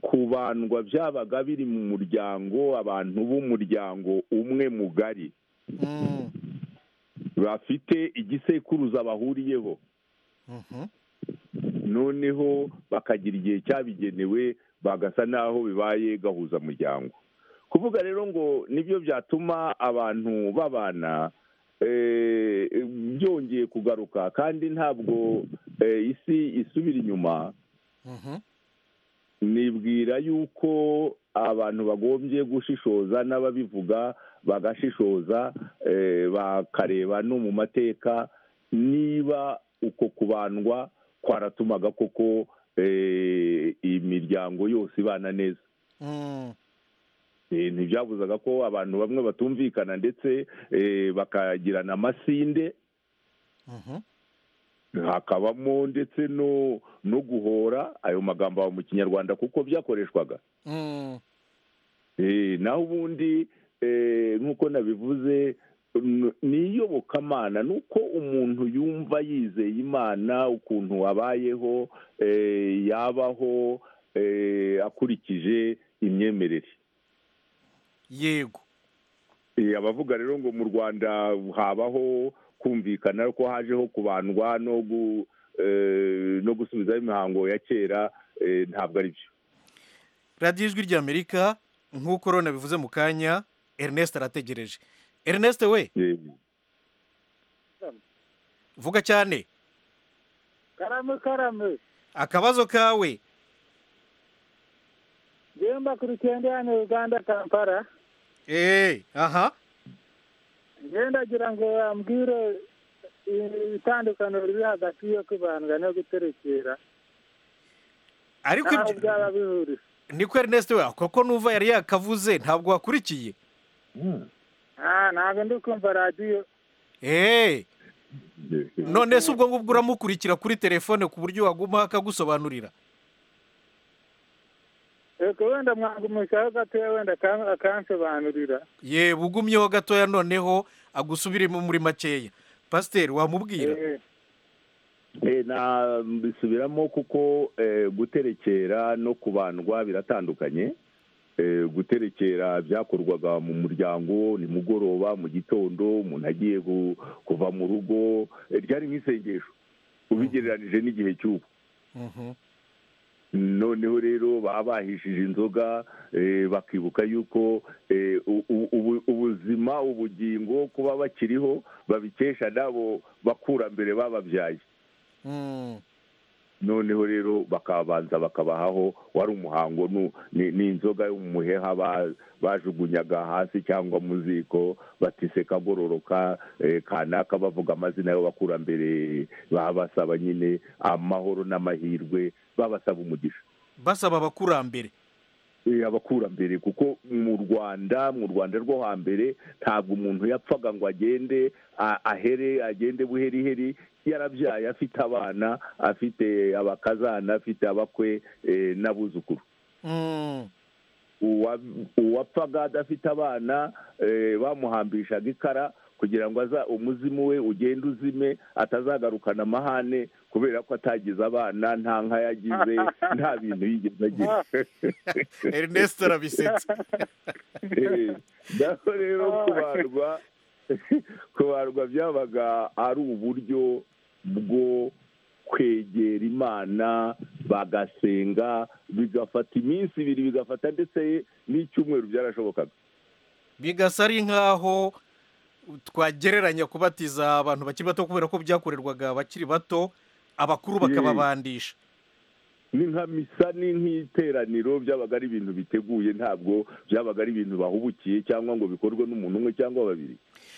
kubandwa byabaga biri mu muryango abantu b'umuryango umwe mugari bafite igisekuruza bahuriyeho noneho bakagira igihe cyabigenewe bagasa n'aho bibaye gahuzamuryango kuvuga rero ngo nibyo byatuma abantu babana byongeye kugaruka kandi ntabwo isi isubira inyuma nibwira yuko abantu bagombye gushishoza n'ababivuga bagashishoza bakareba no mu mateka niba uko kubandwa kwaratumaga koko imiryango yose ibana neza ntibyabuzaga ko abantu bamwe batumvikana ndetse bakagirana amasinde hakabamo ndetse no guhora ayo magambo aba mu kinyarwanda kuko byakoreshwaga naho ubundi nk'uko nabivuze ni iyobokamana ni uko umuntu yumva yizeye imana ukuntu abayeho yabaho akurikije imyemerere yego abavuga rero ngo mu rwanda habaho kumvikana ko hajeho kubandwa no gusubizaho imihango ya kera ntabwo ari byo radiyo ijwi ry'amerika nk'uko rona bivuze mu kanya erineste arategereje erineste we vuga cyane karame karame akabazo kawe Jemba kuri cyenda hano Uganda Kampala. Eh, aha. Ngenda gira ngo ambwire itandukano riri hagati yo kubandwa no guterekera. Ariko ibyo byaba bihuri. Niko Ernest we koko nuva yari yakavuze ntabwo wakurikiye. Ah, ntabwo ndi kumva radio. Eh. None se ubwo ngubwo uramukurikira kuri telefone ku buryo waguma akagusobanurira. reka wenda mwagumishaho gatoya wenda akansobanurira ye ugumyeho gatoya noneho agusubiremo muri makeya pasiteri wamubwira bisubiramo kuko guterekera no kubandwa biratandukanye guterekera byakorwaga mu muryango nimugoroba mu gitondo umuntu agiye kuva mu rugo ryari nk'isengesho ubigereranije n'igihe cy'ubu noneho rero baba bahishije inzoga eh, bakibuka yuko eh, u- u- ubu- ubuzima ubugingo kuba bakiriho babikesha nabo bakurambere bababyaye noneho rero bakabanza bakabahaho wari umuhango nu- ni ni inzoga yo mu muheha ba- bajugunyaga hasi cyangwa mu ziko batise kagororoka eh, kanaka bavuga amazina y'abakurambere babasaba nyine amahoro n'amahirwe babasaba umugisha basaba abakurambere Eh, abakurambere kuko mu rwanda mu rwanda rwo hambere ntabwo umuntu yapfaga ngo agende a- ahere agende buheriheri yarabyaye afite abana afite abakazana afite abakwe eh, n'abuzukuru Uwa- uwapfaga adafite abana eh, bamuhambishaga ikara kugira ngo aza umuzimu we ugende uzime atazagarukana amahane kubera ko atagize abana nta nka yagize nta bintu yigeze agira Ernest arabisetsa. Eh, naho rero kubarwa kubarwa byabaga ari uburyo bwo kwegera imana bagasenga bigafata iminsi ibiri bigafata ndetse n'icyumweru byarashobokaga bigasa ari nk'aho twagereranya kubatiza abantu bakiri bato kubera ko byakorerwaga abakiri bato abakuru bakababandisha ni nka misa ni nk'iteraniro byabaga ari ibintu biteguye ntabwo byabaga ari ibintu bahubukiye cyangwa ngo bikorwe n'umuntu umwe cyangwa babiri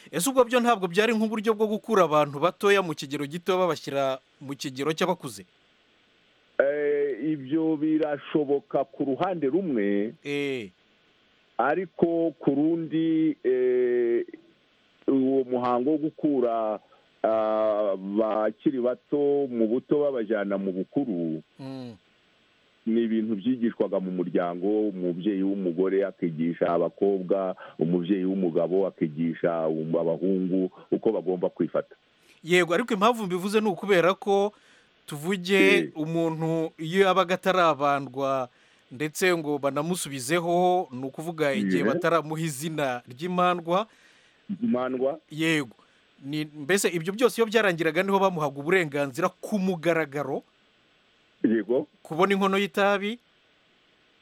ese ubwo byo ntabwo byari nk'uburyo bwo gukura abantu batoya mu kigero gito babashyira mu kigero cy'abakuze Eh, ibyo birashoboka ku ruhande rumwe ariko ku rundi eh, uwo muhango wo gukura ah, abakiri bato mu buto babajyana mu bukuru ni ibintu byigishwaga mu muryango umubyeyi w'umugore akigisha abakobwa umubyeyi w'umugabo akigisha abahungu uko bagomba kwifata yego ariko impamvu mbivuze ni ukubera ko tuvuge umuntu iyo yabaga atarabandwa ndetse ngo banamusubizeho ni ukuvuga igihe Yeah. bataramuha izina ry'imandwa imandwa yego Ni- mbese ibyo byose iyo byarangiraga niho bamuhaga uburenganzira ku mugaragaro yego kubona inkono y'itabi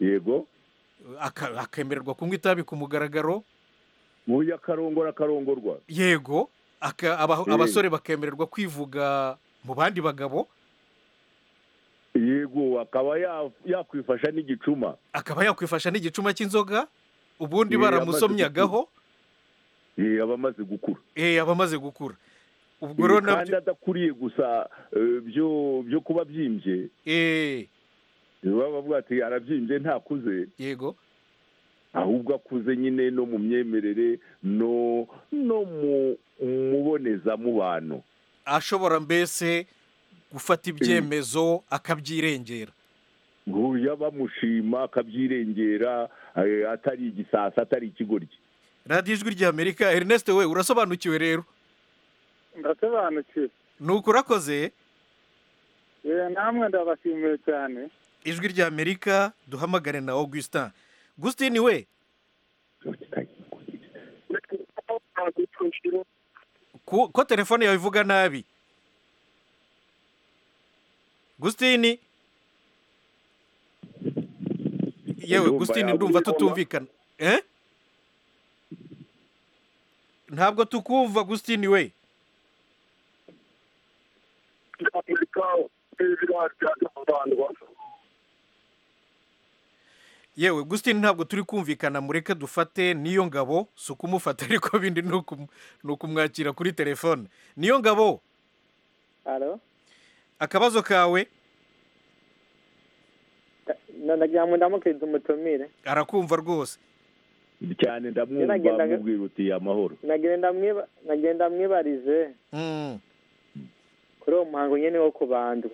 yego aka- akemererwa kunywa itabi ku mugaragaro uyu akarongora akarongorwa yego aka- aba- Eh. abasore bakemererwa kwivuga mu bandi bagabo yego akaba ya- yakwifasha n'igicuma akaba yakwifasha n'igicuma cy'inzoga ubundi Eh, baramusomyagaho Eh, aba amaze gukura eh aba amaze gukura ubwo Eh, rero kandi nabyo adakuriye gusa eh, byo byo kuba byimbye baba bavuga ati arabyimbye ntakuze yego ahubwo akuze nyine no mu myemerere no no mu mubonezamubano ashobora mbese gufata ibyemezo akabyirengera nguya bamushima akabyirengera eh, atari igisasa atari ikigoryi radiyo ijwi ry'amerika ernest we urasobanukiwe rero ndasobanukiwe ni uko urakoze Eh, namwe ndabashimiye cyane ijwi ry'amerika duhamagare na augustin gustin we ku- ko telefone yawe ivuga nabi gustin yewe Ndumva gustin yawe ndumva iriho, tutumvikana Eh? ntabwo tukumva gustin we yewe gustin ntabwo turi kumvikana mureke dufate niyo ngabo si ukumufata ariko bindi ni ukum- ni ukumwakira kuri telefone niyo ngabo halo akabazo kawe ndagira ngo ndamukirize umutumire arakumva rwose cyane ndamwumva Yaragendaga- mubwira uti amahoro nagenda mwiba- nagenda mwibarije kuri uwo muhango nyine wo kubandwa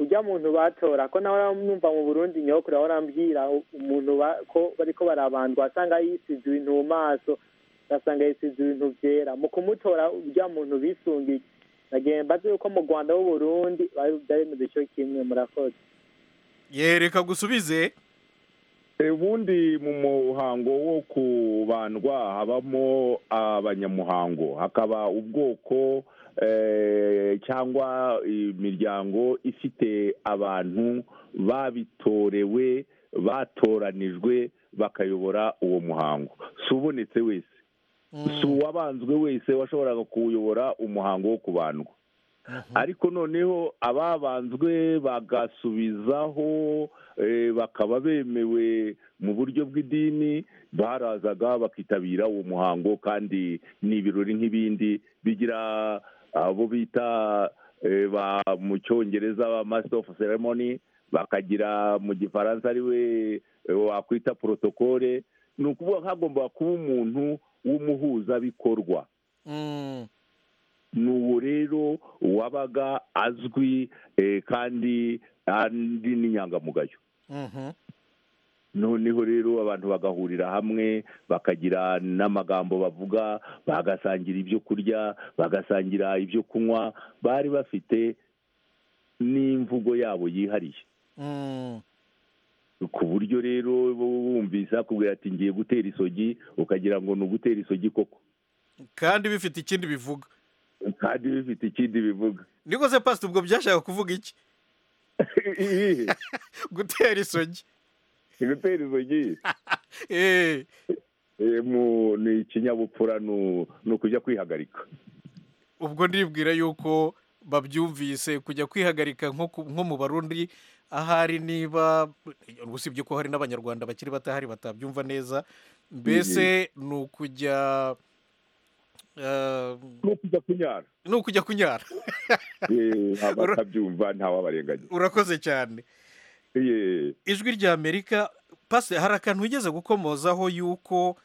ujya muntu batora ko nawe uramwumva mu burundi nyowe kuriya warambwira u- umuntu ba- ko bariko barabandwa asanga yisize ibintu mu maso ugasanga yisize ibintu byera mu kumutora ujya muntu bisungiye nagiye mbaze yuko mu rwanda w'uburundi bari byaremeze icyo kimwe murakoze yereka gusubize ubundi mu muhango wo kubandwa habamo abanyamuhango hakaba ubwoko cyangwa imiryango ifite abantu babitorewe batoranijwe bakayobora uwo muhango si ubonetse wese si uwabanzwe wese washoboraga kuwuyobora umuhango wo kubandwa ariko noneho ababanzwe bagasubizaho bakaba bemewe mu buryo bw'idini barazaga bakitabira uwo muhango kandi ni ibirori nk'ibindi bigira abo bita mu cyongereza ba masita ofu seremoni bakagira mu gifaransa ariwe wakwita porotokole ni ukuvuga hagomba kuba umuntu w'umuhuzabikorwa ni uwo rero wabaga azwi kandi ari n'inyangamugayo noneho rero abantu bagahurira hamwe bakagira n'amagambo bavuga bagasangira ibyo kurya bagasangira ibyo kunywa bari bafite n'imvugo yabo yihariye ku buryo rero wumvise akubwira ati ngiye gutera isogi ukagira ngo ni ugutera isogi koko kandi bifite ikindi bivuga kandi bifite ikindi bivuga niko se pasita ubwo byashaka kuvuga iki gutera isogi gutera isogi ni ikinyabupfura ni ukujya kwihagarika ubwo ndibwira yuko babyumvise kujya kwihagarika nko mu barundi ahari niba usibye ko hari n'abanyarwanda bakiri batahari batabyumva neza mbese ni ukujya ni ukujya kunyara ni ukujya kunyara abatabyumva ntawabarenganyi urakoze cyane ijwi rya amerika pasi hari akantu wigeze gukomozaho yuko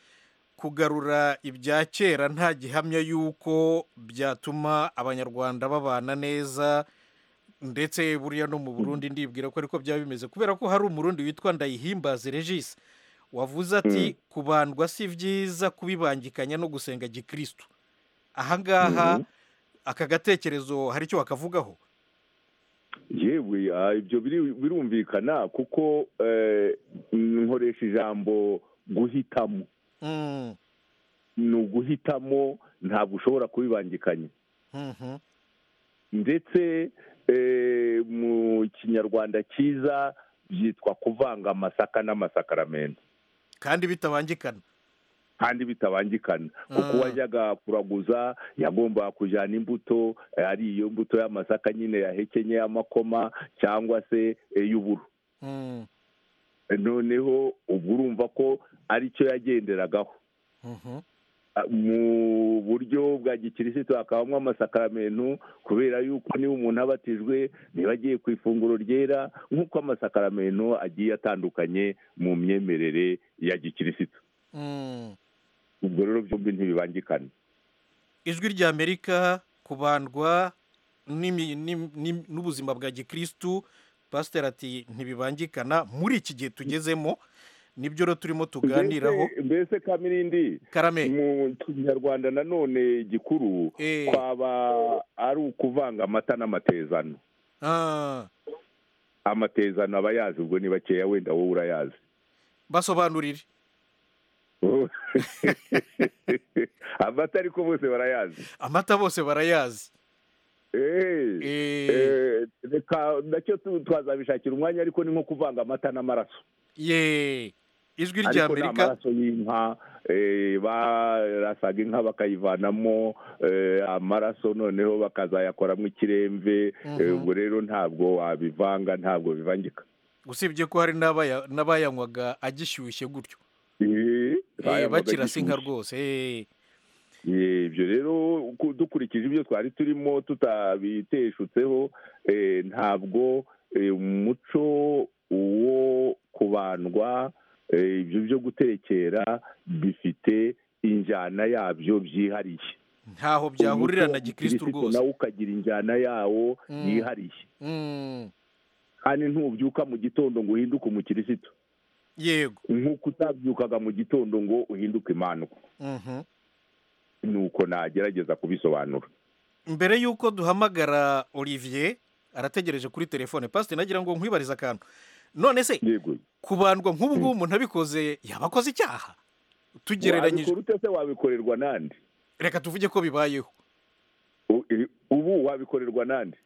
kugarura ibya kera nta gihamya y'uko byatuma abanyarwanda babana neza ndetse buriya no mu burundi ndibwira ko ariko byaba bimeze kubera ko hari umurundi witwa ndayihimbaze regisi wavuze ati kubandwa si byiza kubibangikanya no gusenga gikirisitu ahangaha aka gatekerezo hari icyo wakavugaho yewe ibyo birumvikana kuko nkoresha ijambo guhitamo ni uguhitamo ntabwo ushobora kubibangikanya ndetse mu kinyarwanda cyiza byitwa kuvanga amasaka n'amasakaramentu kandi bitabangikana kandi bitabangikana kuko uwajyaga kuraguza yagombaga kujyana imbuto ari iyo mbuto y'amasaka nyine yahekenye y'amakoma cyangwa se y'uburu noneho ubwo urumva ko ari cyo yagenderagaho mu buryo bwa gikirisitu hakabamo amasakaramentu kubera yuko niba umuntu abatijwe niba agiye ku ifunguro ryera nk'uko amasakaramentu agiye atandukanye mu myemerere ya gikirisitu ubwo rero byombi ntibibangikane ijwi rya amerika kubandwa n'ubuzima bwa gikirisitu pasiteri ati ntibibangikana muri iki gihe tugezemo nibyo rero turimo tuganiraho mbese kamirindi karame mu kinyarwanda nanone gikuru twaba ari ukuvanga amata n'amatezano amatezano aba yazi ubwo ni bakeya wenda wowe urayazi basobanurire amata ariko bose barayazi amata bose barayazi reka nacyo twazabishakira umwanya ariko ni nko kuvanga amata n'amaraso ye ijwi rya amerika amaraso y'inka barasaga inka bakayivanamo amaraso noneho bakazayakoramo ikiremve ubwo rero ntabwo wabivanga ntabwo bivangika usibye ko hari n'abayanywaga agishyushye gutyo bakirasa inka rwose ibyo rero dukurikije ibyo twari turimo tutabiteshutseho ntabwo umuco wo kubandwa ibyo byo gutekera bifite injyana yabyo byihariye ntaho byahurira na gikirisitu rwose nawe ukagira injyana yawo yihariye kandi ntubyuka mu gitondo ngo uhinduke umukirisitu yego nk'uko utabyukaga mu gitondo ngo uhinduke imandwa nuko nagerageza kubisobanura mbere y'uko duhamagara olivier arategereje kuri telefone pasiteri nagira ngo nkwibarize akantu none se kubandwa nk'ubu ngubu umuntu abikoze yaba akoze icyaha tugereranyije wabikora ute se wabikorerwa n'andi reka tuvuge ko bibayeho wabikorerwa nande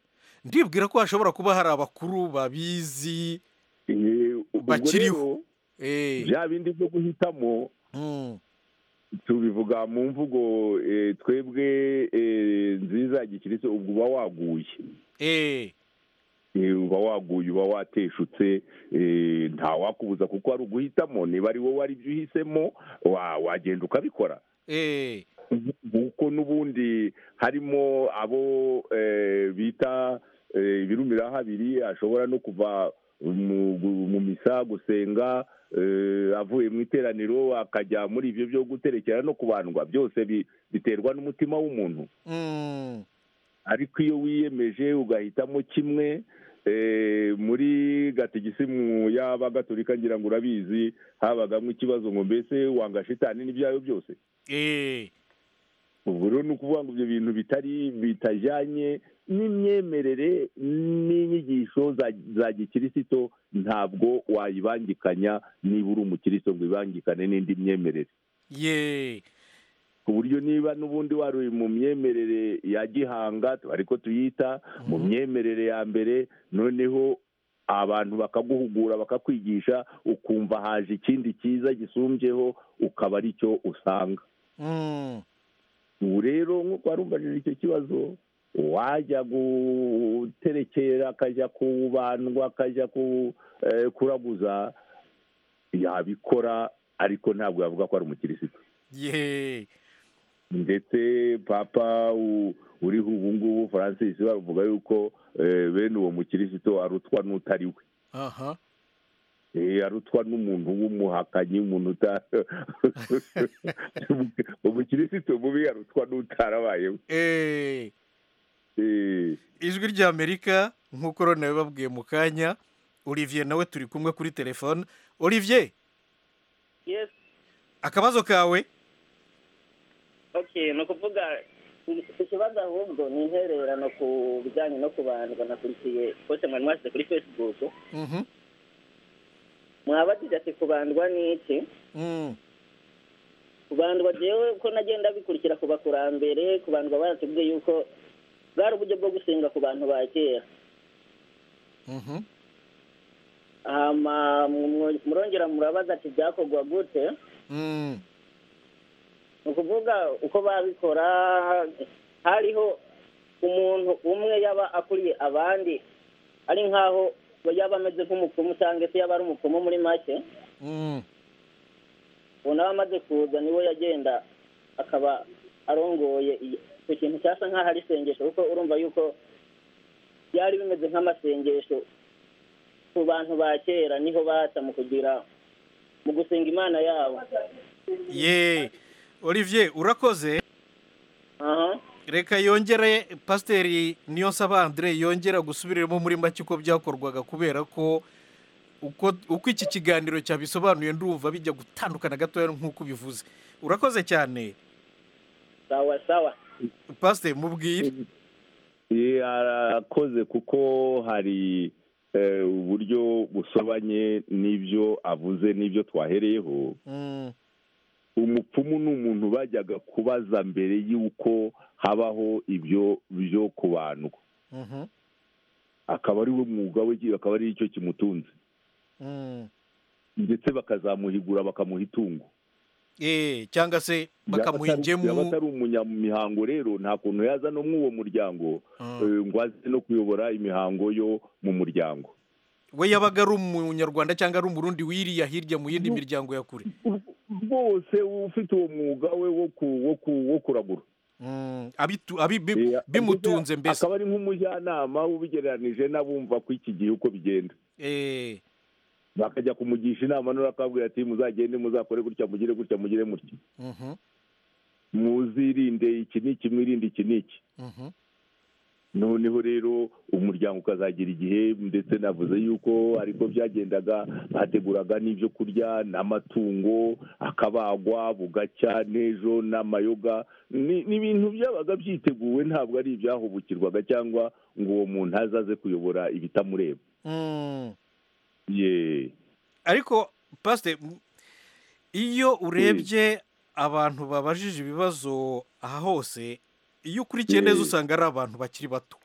ndibwira ko hashobora kuba hari abakuru babizi bakiriho bya bindi byo guhitamo tubivuga mu mvugo eh, twebwe eh, nziza ya gikirisi ubwo uba waguye Eh, uba waguye uba wateshutse eh, nta wakubuza kuko ari uguhitamo niba ari wowe ari byo uhisemo wa- wagenda ukabikora kuko n'ubundi harimo abo eh, bita eh, ibirumira habiri ashobora no kuva mu- mu misa gusenga eh, avuye mu iteraniro akajya muri ibyo byo guterekera no kubandwa byose bi- biterwa n'umutima w'umuntu ariko iyo wiyemeje ugahitamo kimwe eh, muri gatigisimu y'abagatolika ngira ngo urabizi habagamo ikibazo ngo mbese wanga shitani n'ibyayo byose ubu rero ni ukuvuga ngo ibyo bintu bitari bitajyanye n'imyemerere n'inyigisho za- za gikirisito ntabwo wayibangikanya niba uri umukirisito ngo ibangikane n'indi myemerere ye ku buryo niba n'ubundi wari uri mu myemerere ya gihanga ariko tuyita mu myemerere ya mbere noneho abantu bakaguhugura bakakwigisha ukumva haje ikindi cyiza gisumbyeho ukaba ari cyo usanga ubu rero nk'uko warumvajije icyo kibazo wajya guterekera akajya kubandwa akajya ku- eh, kuraguza yabikora ariko ntabwo yavuga ko ari umukirisitu ye ndetse papa u- uriho ubu ngubu francis bavuga yuko eh, bene uwo mukirisito arutwa n'utari we aha Eh, arutwa n'umuntu w'umuhakanyi umuntu uta umukirisito mubi arutwa n'utarabayeho ijwi ry'amerika nk'uko rero nawe babwiye mu kanya olivier nawe turi kumwe kuri telefone olivier yes akabazo kawe okay ni ukuvuga ikibazo ahubwo ni intererano ku bijyanye no kubandwa nakurikiye kose mwari mwashyize kuri facebook mwabajije ati kubandwa ni iki kubandwa jewe ko nagenda bikurikira ku bakurambere kubandwa baratubwiye yuko bwari uburyo bwo gusenga ku bantu ba kera hama mu- murongera murabaza ati byakorwa gute ni ukuvuga uko babikora hariho umuntu umwe yaba akuriye abandi ari nk'aho yaba ameze nk'umupfumu cyangwa se yaba ari umupfumu muri make ubu nawe amaze kuza niwe yagenda akaba arongoye iyi- icyo kintu cyasa nk'aho ari isengesho kuko urumva yuko byari bimeze nk'amasengesho ku bantu ba kera niho baca mu kugira mu gusenga imana yabo ye olivier urakoze aha reka yongere pasiteri niyo saba andre yongera gusubiramo muri make uko byakorwaga kubera ko uko uko iki kiganiro cyabisobanuye ndumva bijya gutandukana gatoya nk'uko ubivuze urakoze cyane sawa sawa pasiteri mubwire Eh, arakoze kuko hari eh, uburyo busobanye n'ibyo avuze n'ibyo twahereyeho umupfumu ni umuntu bajyaga kubaza mbere y'uko habaho ibyo byo kubandwa akaba ari we mwuga we akaba ari cyo kimutunze ndetse bakazamuhigura bakamuha itungo Eh, cyangwa se bakamuha yaba ingemu atari umunyamihango rero nta kuntu yaza no muri uwo muryango Mm. eh, ngo aze no kuyobora imihango yo mu muryango we yabaga ari umunyarwanda cyangwa ari umurundi wiriya hirya mu yindi miryango ya kure bose ufite uwo mwuga we wo ku- wo ku- wo kuragura Mm, abitu- abi- bi- bimutunze mbese akaba ari nk'umujyanama ubigereranije n'abumva ko iki gihe uko bigenda Eh, bakajya kumugisha inama none akabwira ati muzagende muzakore gutya mugire gutya mugire mutya mhm, muzirinde iki n'iki mwirinde iki n'iki mhm. noneho rero umuryango ukazagira igihe ndetse navuze yuko ariko byagendaga bateguraga n'ibyo kurya n'amatungo akabagwa bugacya n'ejo n'amayoga Ni- ni ibintu byabaga byiteguwe ntabwo ari ibyahubukirwaga cyangwa ngo uwo muntu azaze kuyobora ibitamureba Mm. yeee ariko pasite iyo urebye abantu babajije ibibazo aha hose iyo ukurikiye neza usanga ari abantu bakiri bato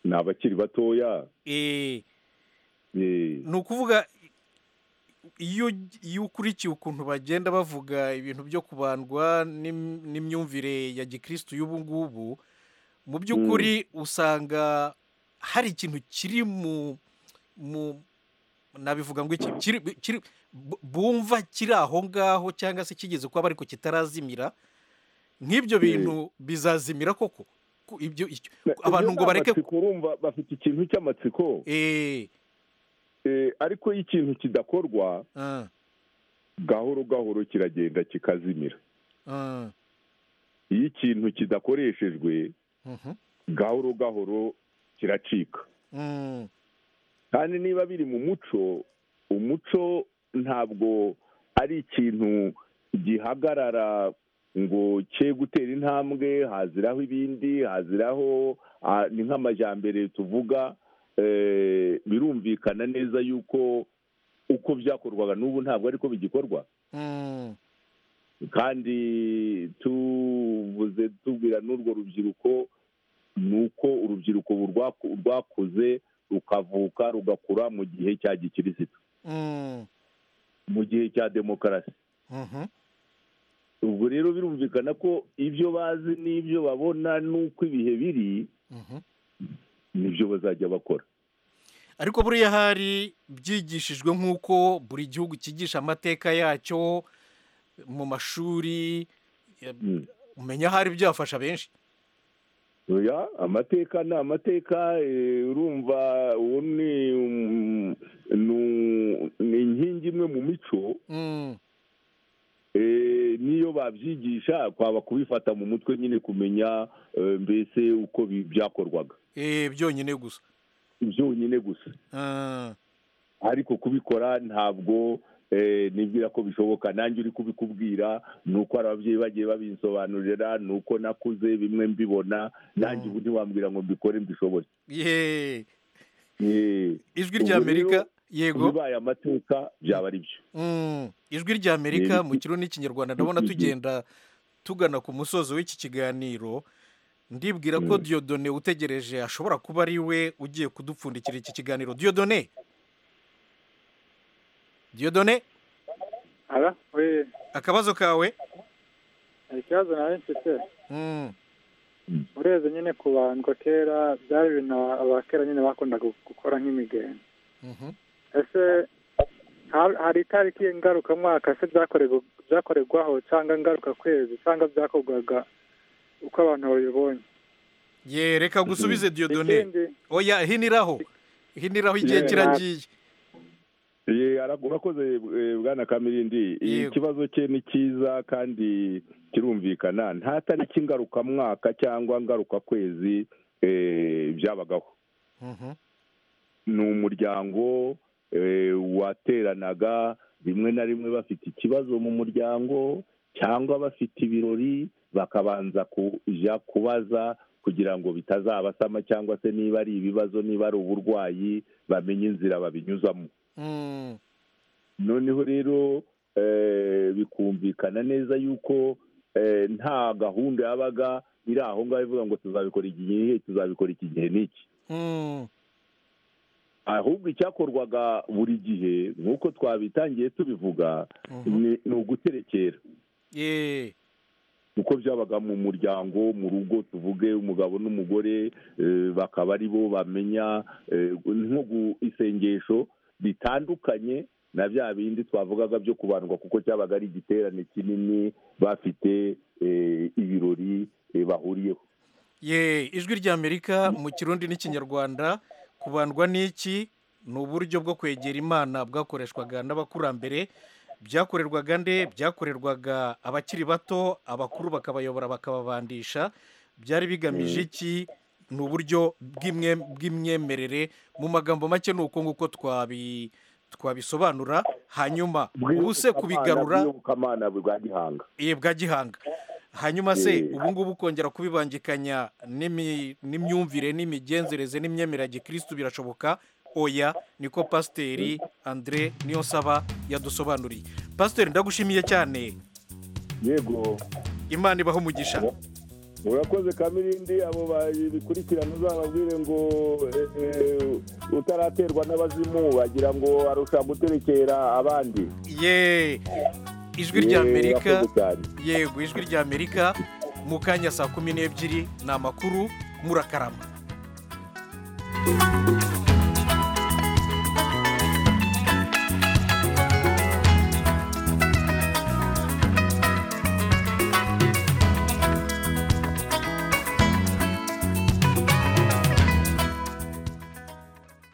ni abakiri batoya Eh, Eh, ni ukuvuga iyo iyo ukurikiye ukuntu bagenda bavuga ibintu byo kubandwa n'im- n'imyumvire ya gikirisitu y'ubu ngubu mu by'ukuri usanga hari ikintu kiri mu mu nabivuga ngo iki kiri kiri bu- bumva kiri aho ngaho cyangwa se kigeze kuba ariko kitarazimira nk'ibyo bintu bizazimira koko Ko ibyo icyo- abantu ngo bareke amatsiko urumva bafite ikintu cy'amatsiko Eh, ariko iyo ikintu kidakorwa Ah, gahoro gahoro kiragenda kikazimira ah, iyo ikintu kidakoreshejwe mhm, gahoro gahoro kiracika mm, kandi niba biri mu muco umuco ntabwo ari ikintu gihagarara ngo cye gutera intambwe haziraho ibindi haziraho ah, ni nk'amajyambere tuvuga eh, birumvikana neza yuko uko byakorwaga n'ubu ntabwo ariko bigikorwa mm, kandi tuvuze tubwira n'urwo rubyiruko ni uko urubyiruko rwaku- rwakuze rukavuka rugakura mu gihe cya gikirisitu mm, mu gihe cya demokarasi mhm, ubwo rero birumvikana ko ibyo bazi n'ibyo babona n'uko ibihe biri mhm. nibyo bazajya bakora ariko buriya hari byigishijwe nk'uko buri gihugu cyigisha amateka yacyo mu mashuri ya- umenya hari byafasha benshi oya amateka ni amateka eh, urumva uwo ni um, nu- ni inkingi imwe mu mico Mm, Eh, niyo babyigisha kwaba kubifata mu mutwe nyine kumenya eh, mbese uko bi- byakorwaga eh, byonyine gusa byonyine gusa Ah, ariko kubikora ntabwo eh, nibwira ko bishoboka nanjye uri kubikubwira ni uko hari ababyeyi bagiye babinsobanurira ni uko nakuze bimwe mbibona nanjye ubu ntiwambwira ngo mbikore mbishoboye ye Eh, ijwi ubwo rya amerika rero, yego bibaye amateka byaba ari byo Mm, ijwi rya amerika Yego. mu kiro n'ikinyarwanda ndabona tugenda tugana ku musozo w'iki kiganiro ndibwira ko diyodone utegereje ashobora kuba ari we ugiye kudupfundikira iki kiganiro diyodone diyodone Ara, oui, akabazo kawe hari ikibazo nari mfite Mm, ureze nyine kubandwa kera byari ibintu abakera nyine bakundaga gukora nk'imigenda mhm, ese ha- hari itariki ngarukamwaka se byakorego- byakorerwaho cyangwa ngaruka kwezi cyangwa byakorwaga uko abantu babibonye ye reka gusubize diyodone Ikindi- oya hiniraho hiniraho igihe Yeah. kiragiye Ye, ara- urakoze eh, bwana kamirindi Yego. ikibazo cye ni cyiza kandi kirumvikana nta tariki ngarukamwaka cyangwa ngarukakwezi eh, byabagaho Mhm, ni umuryango eh, wateranaga rimwe na rimwe bafite ikibazo mu muryango cyangwa bafite ibirori bakabanza kujya kubaza kugira ngo bitazabasama cyangwa se niba ari ibibazo niba ari uburwayi bamenye inzira babinyuzamo mm, noneho rero eh, bikumvikana neza yuko eh, nta gahunda yabaga iri aho ngaho ivuga ngo tuzabikora iki gihe tuzabikora iki gihe n'iki mm, ahubwo icyakorwaga buri gihe nk'uko twabitangiye tubivuga Mhm. ni ni uguterekera ye uko byabaga mu muryango mu rugo tuvuge umugabo n'umugore eh, bakaba ari bo bamenya eh, nko gu- isengesho ritandukanye na bya bindi twavugaga byo kubandwa kuko cyabaga ari igiterane kinini bafite eh, ibirori eh, bahuriyeho ye ijwi rya amerika mu kirundi n'ikinyarwanda kubandwa n'iki ni uburyo bwo kwegera imana bwakoreshwaga n'abakurambere byakorerwaga nde byakorerwaga abakiri bato abakuru bakabayobora bakababandisha byari bigamije iki ni uburyo bw'imye- bw'imyemerere mu magambo make ni uko nguko twabi twabisobanura hanyuma ubu se kubigarura bw'iyobokamana bwa gihanga eh, bwa gihanga hanyuma se Eh. ubu ngubu kongera kubibangikanya n'imi- n'imyumvire n'imigenzereze n'imyemerere ya gikirisitu birashoboka oya niko pasiteri andire niyo nsaba yadusobanuriye pasiteri ndagushimiye cyane yego imana ibaho umugisha urakoze kamirindi abo babikurikirana uzababwire ngo eh, eh, utaraterwa n'abazimu bagira ngo arusha guterekera abandi ye ijwi Ye, rya amerika urakoze cyane. yego ijwi rya amerika mu kanya saa kumi n'ebyiri ni amakuru murakarama